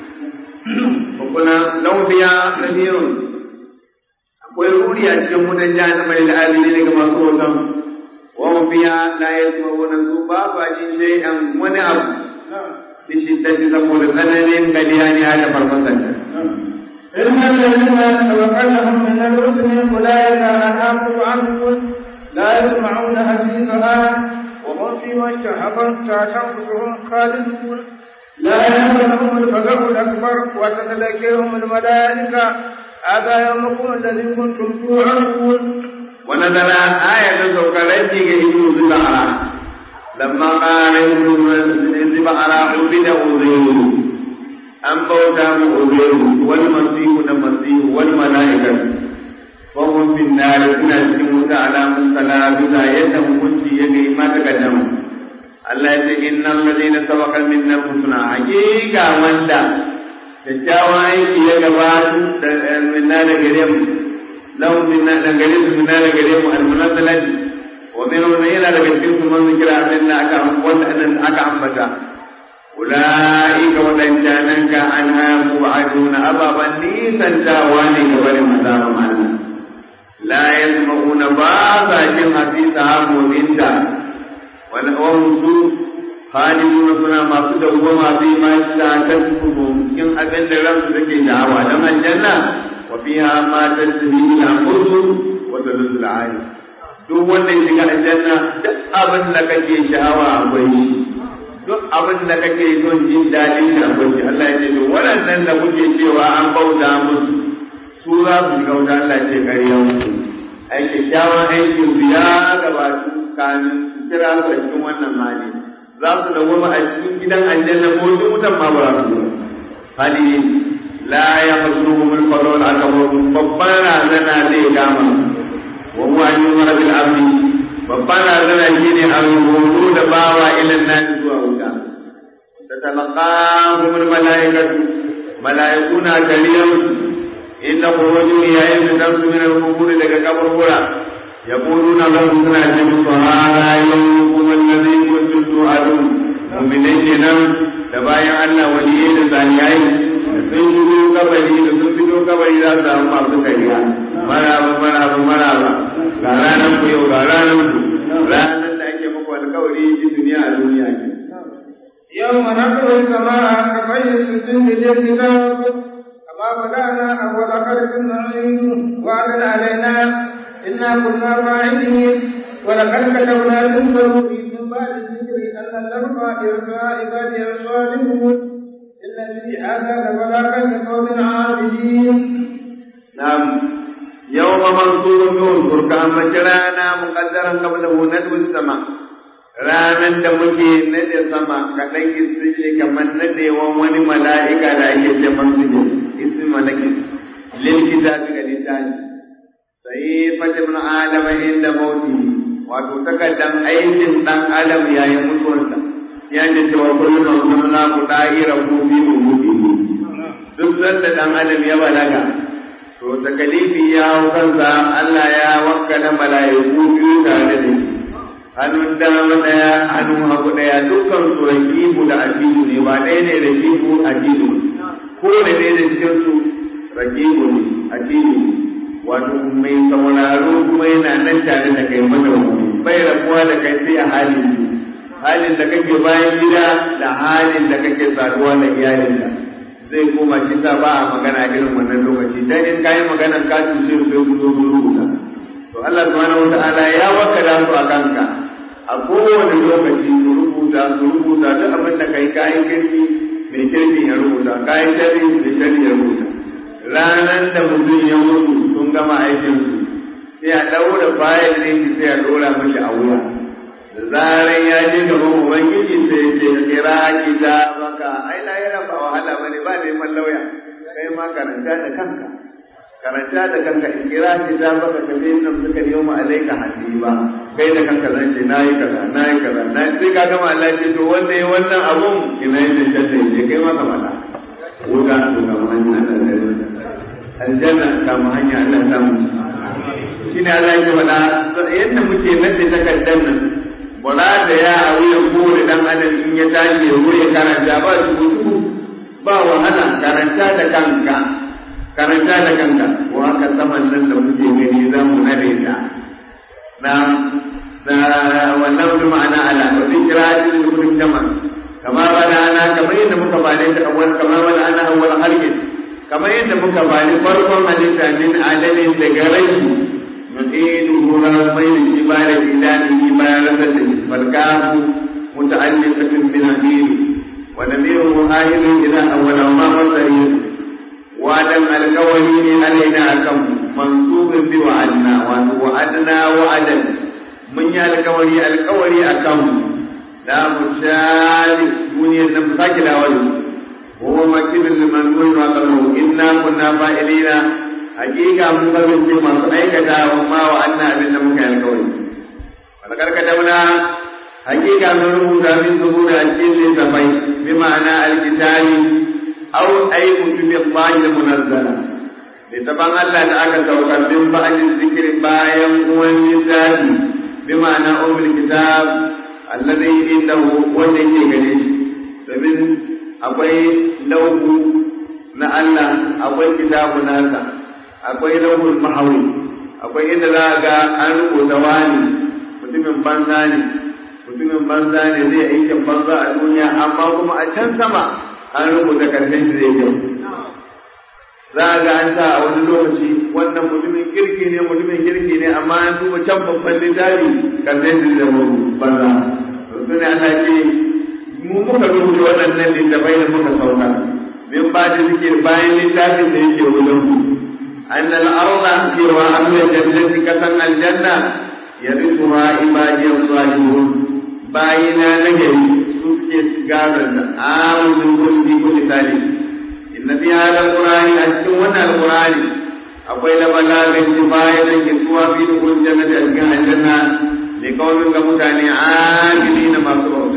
Speaker 1: kuma lau fiya kabirun akwai ruri a cikin wutan jahannama da alili daga masu wutan wa fiya la yasma'una su ba ba jin shay'an wani abu bi shiddati saboda tsananin galiya ne da farfasan
Speaker 2: إن الذين توكلهم من الرسل أولئك أنعموا عنهم لا يسمعون حديثها وهم فيما اشتهت أنفسهم خالدون لا يهمهم الفزع الأكبر وتتلقيهم الملائكة هذا يومكم الذي كنتم توعدون
Speaker 1: ونزل آية سوكرتي كهدو زبعرا لما قال زبعرا عبد أزير أن بوتا أزير والمسيح المسيح والملائكة وهم في النار كنا cikin على مستلابسة يدهم كنت يدي ما تقدم Allah ya ce innal ladina sabaqa minna husna hakika wanda kyakkyawan aiki ya gabatu da minna da gare mu lahu minna da gare su minna da gare mu almunazzalat wa min yana daga cikin su man zikira abin da aka wanda aka ambata ulaika wadancanan ka anha mubaduna ababan nisan tawa ne ga barin azaban Allah la yasma'una ba sa jin hasisa mu'minta وهم su خالدون suna masu dawwama fi ma ta'takubu cikin abin da ransu take da'awa dan aljanna wa fiha ma tasbihu al-anfusu wa tadullu al duk wanda ya shiga aljanna duk abin da kake sha'awa akwai shi duk abin da kake son jin daɗin shi akwai shi Allah ya ce to waɗannan da kuke cewa an bauta musu su za su shiga wuta Allah ce ƙarya musu ai kyakkyawan aikin su ya gabatu kamin kira su a cikin wannan hali za su dawwama a cikin gidan aljanna ko duk wutan ma ba za su zo hali la ya fasruhum al-qarun akbar babban razana zai gama wa huwa an yumar bil amri babban razana shine an rubutu da bawa ilan nan zuwa wuta tatalaqahum al-malaikatu malaikuna kariyam inna khurujun yayin da su min al-qubur daga kaburbura يقولون لهم سنة هذا يومكم الذي كنتم توعدون مؤمنين nan da bayan Allah waliyai da salihai da sun shigo kabari da sun fito kabari za su samu masu kariya maraba maraba maraba ga ranar ku yau ga ranar ku ranar da ake muku alkawari ji duniya a duniya ke
Speaker 2: يوم نطوي السماء كطي السجن للكتاب كما بدأنا أول خلق نعيد وعدا علينا إنا كنا فاعلين ولقد كتبنا في الزبور من بعد الذكر أن الأرض يرثى عبادي الصالحون إن في هذا لبلاغا لقوم عابدين
Speaker 1: نعم يوم منصور نور كان مجرانا مقدرا قبله ندو السماء ranar da muke nade sama kaɗan isri kamar nadewan wani mala'ika da ake ce mansu ismi malaki lil kitabi ga littafi sai fatim adama inda mauti wato takaddan aikin dan adam yayin mutuwarsa ya ce cewa kullum sunna ku da'ira ku fi umudi duk sanda dan adam ya balaga to takalifi ya hau kansa Allah ya wakkala mala'iku biyu tare da shi hannun dama ɗaya hannun hagu ɗaya dukkan su rakibu da ajidu ne ba ɗaya ne rakibu ajidu ko da ɗaya da cikin su rakibu ne ajidu wato mai sauraro kuma yana nan tare da kai mana bai rabuwa da kai sai a halin halin da kake bayan gida da halin da kake saduwa da iyalinka zai koma shi sa ba a magana irin wannan lokaci dan in kayi magana ka tushe su sai su zo su rubuta to Allah subhanahu wataala ya wakala su a kanka a kowane lokaci su rubuta su rubuta duk abin da kai kayan kirki mai kirki ya rubuta kayan shari mai shari ya rubuta ranar da mutum ya mutu sun gama aikin su sai a daura bayan ne shi sai a dora mashi a wuya da zaran ya je gaban ubangiji sai ya ce kira kitabaka ai la yana ba wahala bane ba neman lauya kai ma karanta da kanka karanta da kanka in kira kitabaka ka sai nan suka yi mu alaika hasiba kai da kanka zan ce nayi kaza nayi kaza na sai ka gama Allah ce to wanda yayi wannan abun ina yin da shadda ne kai ma ka mala wuga to ka hanya aljanna ka mu hanya Allah ta mu shine Allah ya faɗa yadda muke nade takaddan nan wala da ya a wuyan kowane dan adam in ya tashi ya wuya karanta ba su ba wahala karanta da kanka karanta da kanka ko haka saman nan da muke gani za mu nare ta na na wannan bi ma'ana ala wa zikrati lil kulli jama kama bada ana kamar yadda muka bane ta awwal kama bada ana awwal halqin kamar yadda muka bane farkon halitta min adalin daga rai نعيده رمين شبال إلهه ما رسل فالكاف متعلقة بنذير ونذيره آهل إلى أول ما مصرير وعدا الكونين علينا كم منصوب بوعدنا وعدنا وعدا من الكوني الكوني أكم لا مشال دنيا نمسك لا وجه وهو مكين لمن قلنا قبله إنا كنا فائلين hakika mun kasance masu aikata wa ma wa anna abin da muka yi alkawari wani karkatamna hakika mun rubuta min zubura a cikin littafai bi ma'ana alkitabi aw ay kutubi Allah munazzala littafan Allah da aka saukar bin ba'din zikri bayan wani littafi bi ma'ana umul kitab alladhi indahu wanda yake gare shi domin akwai lauhu na Allah akwai kitabu nasa akwai lauhul mahawi akwai inda za ga an rubuta wani mutumin banza ne mutumin banza ne zai aikin banza a duniya amma kuma a can sama an rubuta karshen shi zai kyau za a ga an sa a wani lokaci wannan mutumin kirki ne mutumin kirki ne amma an duba can babban littafi karshen shi zai banza to su ne ana ce mu muka rubuta waɗannan littafai da muka sauka min ba da suke bayan littafin da yake wajen mu أن الأرض سوى أهل الجنة كفن الجنة يرثها عبادي الصالحون باينا نجري سكت قابل آمن من كل كل ثالث إن في هذا القرآن أتمنى القرآن أقول بلاغ كفاية كسوى في دخول الجنة أسكن الجنة لقوم كمتاني عاملين ما صبروا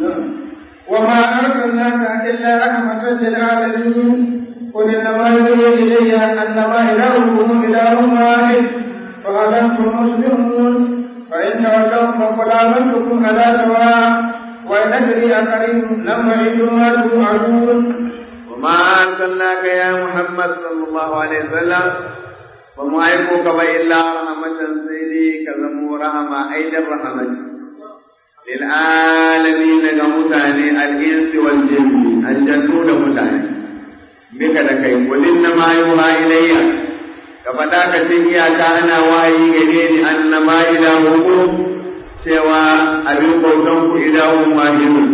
Speaker 2: وما أرسلناك إلا رحمة للعالمين قل انما يوحي الي انما الهكم اله واحد فهل انتم مسلمون فان تولوا فقل امنتكم على سواء وان ادري اقريب لم يعدوا ما توعدون
Speaker 1: وما ارسلناك يا محمد صلى الله عليه وسلم ba mu aiko ka ba illa rahmatan sai dai ka zamo rahama aidan rahmati lil alamin ga mutane al insi wal jinni aljannu da mutane bika da kai kulin na ma yuha ilayya ka faɗa ka ce iyaka ana wayi gare ni annama ilahukum cewa abin bautan ku ilahun wahidun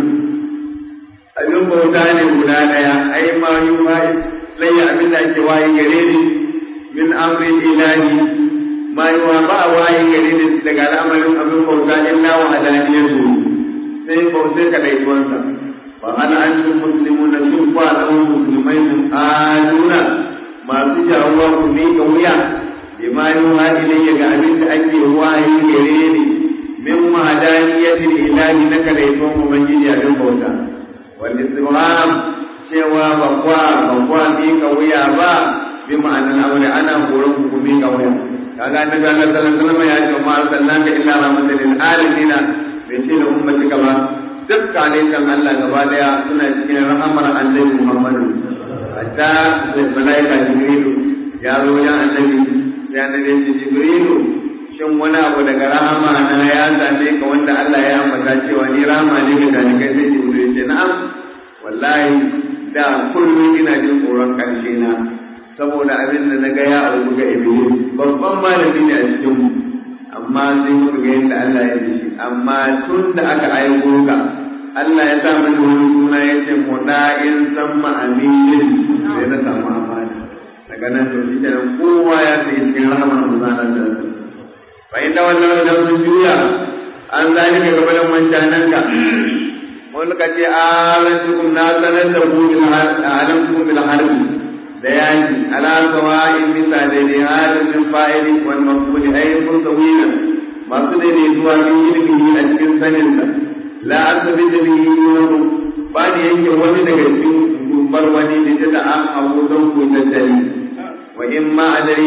Speaker 1: abin bauta ne guda ɗaya ai ma yuha ilayya abin da ake wayi gare ni min amrin ilahi ma yuha ba wayi gare ni daga al'amarin abin bauta illa wa hadaniyatu sai bautai ka daituwansa وهل أنتم مسلمون شوف أنهم مسلمين آلون ما سجعوا كميك ويا بما يوحى إلي كأبنت أجي وحي كريني من وحدانية الإله لك ليكون من جدي أبن بوتا والاستغرام شوى بقوا بقوا ميك ويا با بمعنى الأمر أنا أقولك كميك ويا kaga annabi Allah sallallahu alaihi wasallam ya ce ma arsalnaka illa rahmatan lil alamin bai ce da ummatika ba duk kan Allah gaba daya suna cikin rahamar annabi Muhammadu hatta malaika Jibrilu ya zo ya annabi ya annabi Jibrilu shin wani abu daga rahama na ya same ka wanda Allah ya ambata cewa ni rahama ne ga dalikai sai Jibrilu ce na'am wallahi da kullum ina jin tsoron karshe na saboda abin da na ga ya auku ga Iblis babban malami ne a cikin mu amma sai muka ga yadda Allah ya shi amma tun da aka aiko ka Allah ya sa mini wani suna ya ce muda'in samma aminin sai na samu amana daga nan to shi kenan kowa ya sai cikin rahama muzanar da su fa inda wannan da sun juya an zalika gaba da mancanan ka wani ka ce alantukum na sanar da ku bil alantukum bil harbi da yaki ala sawa'in bisa daidai halin min fa'ili wal maqbuli ay musawina masu daidai zuwa min ilmihi a cikin saninsa la asabi da bihi yuhu ba ni yanke wani daga cikin dumbar wani da ta da an abu don ku tattali wa in ma adari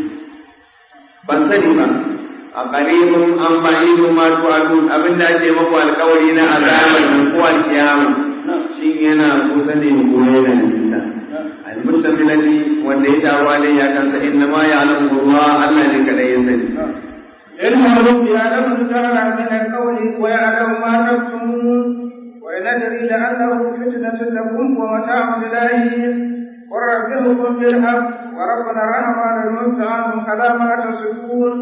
Speaker 1: ban sani ba a qaribun an ba'idu ma tu'adun abin da ake maku alƙawari na azabar ko alkiyama shin yana kusa ne ko yana nisa المشتملة وليس عليه كان إنما يعلمه الله ألا لك لا يزني
Speaker 2: إنه يعلم الجهل من القول ويعلم ما تكتمون وإن أدري لعله فتنة لكم ومتاع إليه وربكم بالحق وربنا الرحمن المستعان على ما تصفون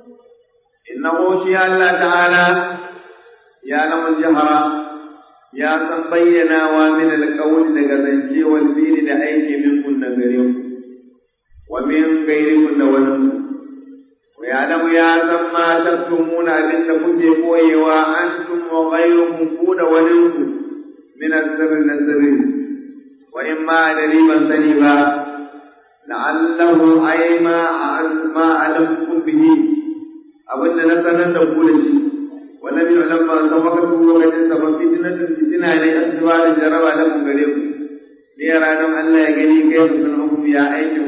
Speaker 1: إنه شيء الله تعالى يعلم الجهر ya san bayyanawa min alƙawli daga zance wal fili da aiki min kun da gare ku wa min gairikum da wani wa ya lamu ya san ma taktumuna abin da kuke koyewa antum wa ghayrukum ku da wani ku min asirri na sirri wa in ma da ban sani ba la'allahu ay ma ma alamkum bihi abin da na sanar da ku da shi ولم يعلم ما سبقته وقد سبب فتنة فتنة لأسباب جرب لكم غريب ليرى لهم ألا يجري كيف سنحكم يا أيكم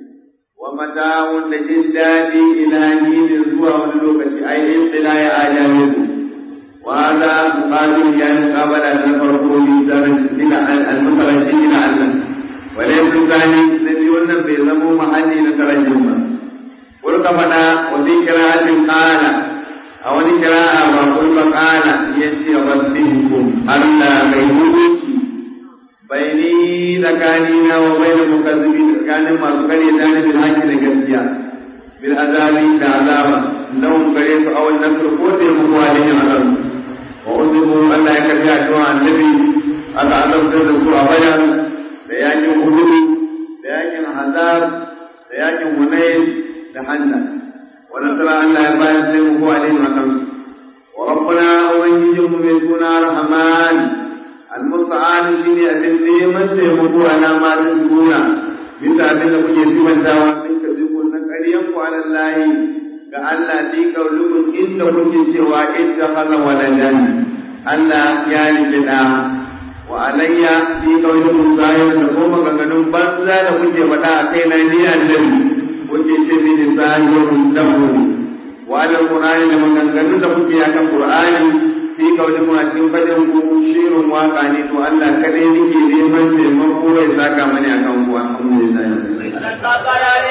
Speaker 1: ومتاع لجداد إلى حين الزوى واللوكة أي انقلاع آجالكم وهذا مقابل يعني مقابلة الفرقون المترجمين لعله وليس الثاني الذي يقولنا بيزموا محلي لترجمه قل فدا وفي قراءة قال a wani kira'a ba kul makala ya ce rabbikum Allah mai hukunci bai ni tsakani na wa bai da mukazzibi tsakanin masu kare da na bil haƙƙi da gaskiya bil azabi da azaba lahum gare su aw nasr ko sai mu ko alaihi azab wa uzibu Allah ya karbi addu'a annabi aka azabtar da su a bayan da yakin uhud da yakin hazab da yakin hunayn da hannan ونصر الله يبارك له عليهم وكم وربنا أوجههم من دون رحمن المستعان شيني أبن من سيمكو أنا ما تنسون bisa abin da kuke simantawa min ka zubo na ƙaryanku ala Allah ga Allah fi kaulukun inda kuke cewa idda hala waladan Allah ya rike da wa alayya fi kaulukun zahir da kuma maganganun banza da kuke faɗa a kai na ni annabi kuke ce mini zahirun lahu wa ala qur'ani da maganganun da kuke akan qur'ani fi kaulukun a cikin fadin ku shirin waka ne to Allah kadai nake neman taimako ya saka mani akan ku alhamdulillah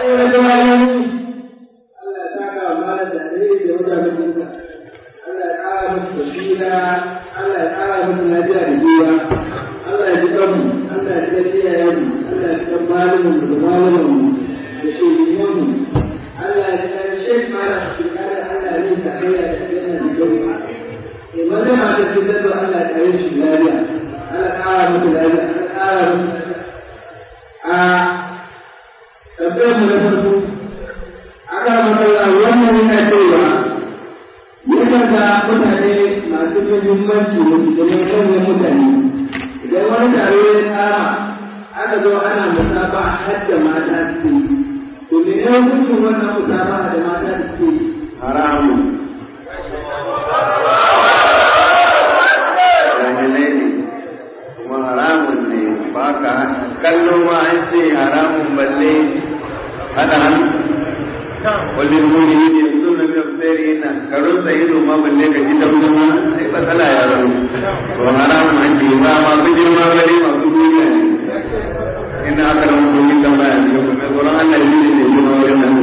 Speaker 3: ya zama wani Allah ya saka wa malar da alheri da mutanen Allah ya ƙara musu basira Allah ya ƙara musu lafiya da jiwa Allah ya ji kanmu Allah ya ji iyayenmu Allah ya ji kan malumin da malumin da shugabanmu Allah ya ji kan shek mara da Allah ya yi tarayya da yana da gauka eh maza ma ta fi zato Allah ya yi shi lafiya Allah ƙara musu lafiya Allah ƙara musu a tambayar mu na farko aka matsala wannan yana cewa yakan ga mutane masu muhimmanci da su zama manyan mutane idan wani taro ya tsara aka zo ana musafa har da mata suke to me ne hukuncin wannan musafa da mata suke
Speaker 1: haramun jahilai ne kuma haramun ne ba ka kallo ma an ce haramun balle hada hannu wajen muni ne yanzu na biyar tsere yana karun sa ido ma balle ka ji dabu ma sai matsala ya zama to haramun an ce ba ma su girma bale masu duniya ne ina aka ramu domin tambaya ne kuma tsoron Allah ne ne ne ma wajen nan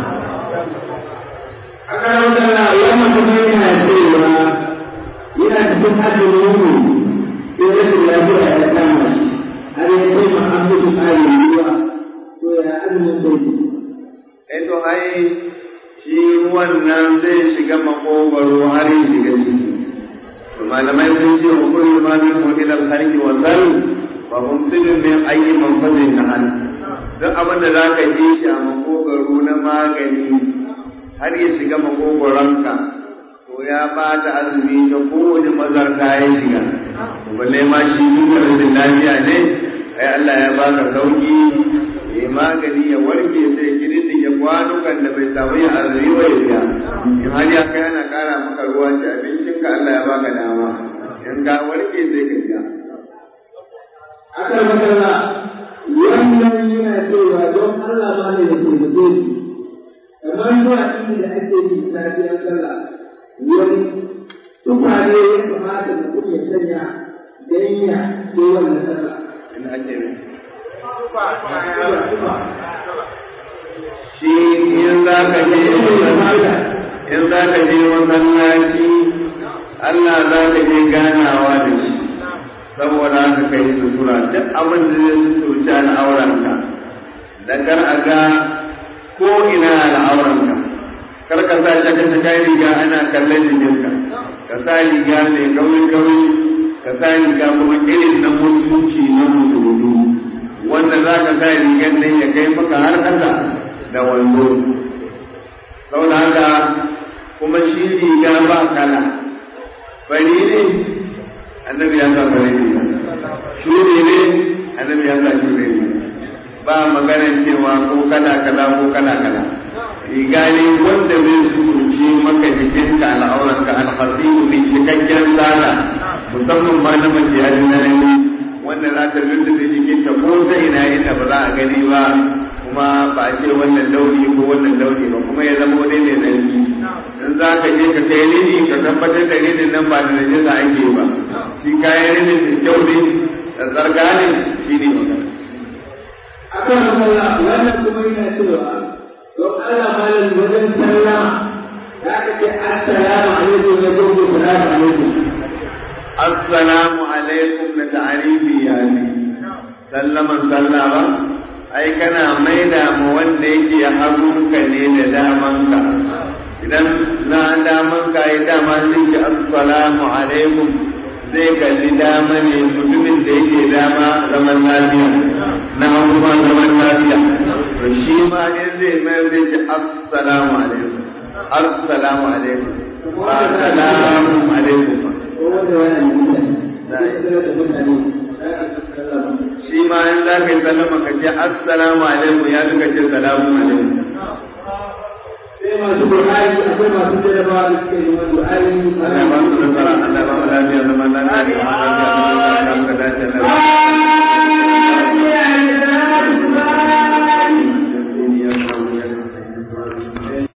Speaker 3: aka rautana wannan kuma yana cewa yana cikin hajjin ruhu sai rashin lafiya ya kama shi har ya kai ma an musu ƙarin ruwa to ya azumin sai
Speaker 1: to ai shi ruwan nan zai shiga makogwaro har ya shiga ciki to malamai sun ce wa kullu ma min ila al-khalqi wa zal fa mumsidun min ayyi manfazin nahal duk abin da zaka ji shi a makogwaro na magani har ya shiga makogwaronka to ya bata azumi ta kowane mazarta ya shiga balle ma shi duk rashin lafiya ne ai Allah ya baka sauki ya magani ya warke sai gidan ya kwanukan da bai samu ya arziki wa ya biya in har ya kai ana kara maka ruwa ci abincin ka Allah ya baka dama in ka warke sai ka biya
Speaker 3: aka magana wannan yana cewa don Allah ma ne da taimake ni kamar zuwa inda da ake yi safiyar sallah wani tukwane ya kamata mutum ya sanya don ya ce wannan sallah
Speaker 1: in ake shi in za ka je in za ka je masallaci Allah za ka je ganawa da shi saboda haka kai sutura duk abin da zai suturci al'auranka da kar a ga ko ina al'auranka kar ka sa shaka shaka riga ana kallon jikinka ka sa riga mai kauri kauri ka sa riga kuma irin na musulunci na musulmi wanda za ka sa rigar nan ya kai maka har ƙasa da wando saboda haka kuma shi riga ba kala fari ne annabi ya sa fari ne shuri ne annabi ya sa shuri ne ba maganar cewa ko kala kala ko kala kala riga ne wanda zai suruce maka jikinka al'auranka alhasiru mai cikakken tsara musamman ma na mace a ne wanda za ta lullube jikinta ko ta ina inda ba za a gani ba kuma ba a ce wannan launi ko wannan launi ba kuma ya zama wani ne nan in za ka je ka kai rini ka tabbatar da rinin nan ba da najisa ake ba shi kayan rinin da kyau ne da zarga ne shi ne magana
Speaker 3: akan matsala wannan kuma yana cewa don Allah malam wajen sallama za ka ce assalamu alaikum ya gogo salamu alaikum
Speaker 1: assalamu alaikum da ta'arifi ya ne sallaman sallama ai kana maida mu wanda yake hagunka ne da damanka idan na damanka ya dama zai ce assalamu alaikum zai kalli dama ne mutumin da yake dama zaman lafiya na hagu ma zaman lafiya to shi ma in zai mayar zai ce assalamu alaikum assalamu alaikum ba salamu alaikum ba shi ma in za ka yi sallama ka ce assalamu alaikum ya duka ce salamu alaikum
Speaker 3: sai masu Qur'ani akwai masu jarabawa da suke yi wa Qur'ani
Speaker 1: Allah ba su nasara Allah ba mu lafiya zaman lafiya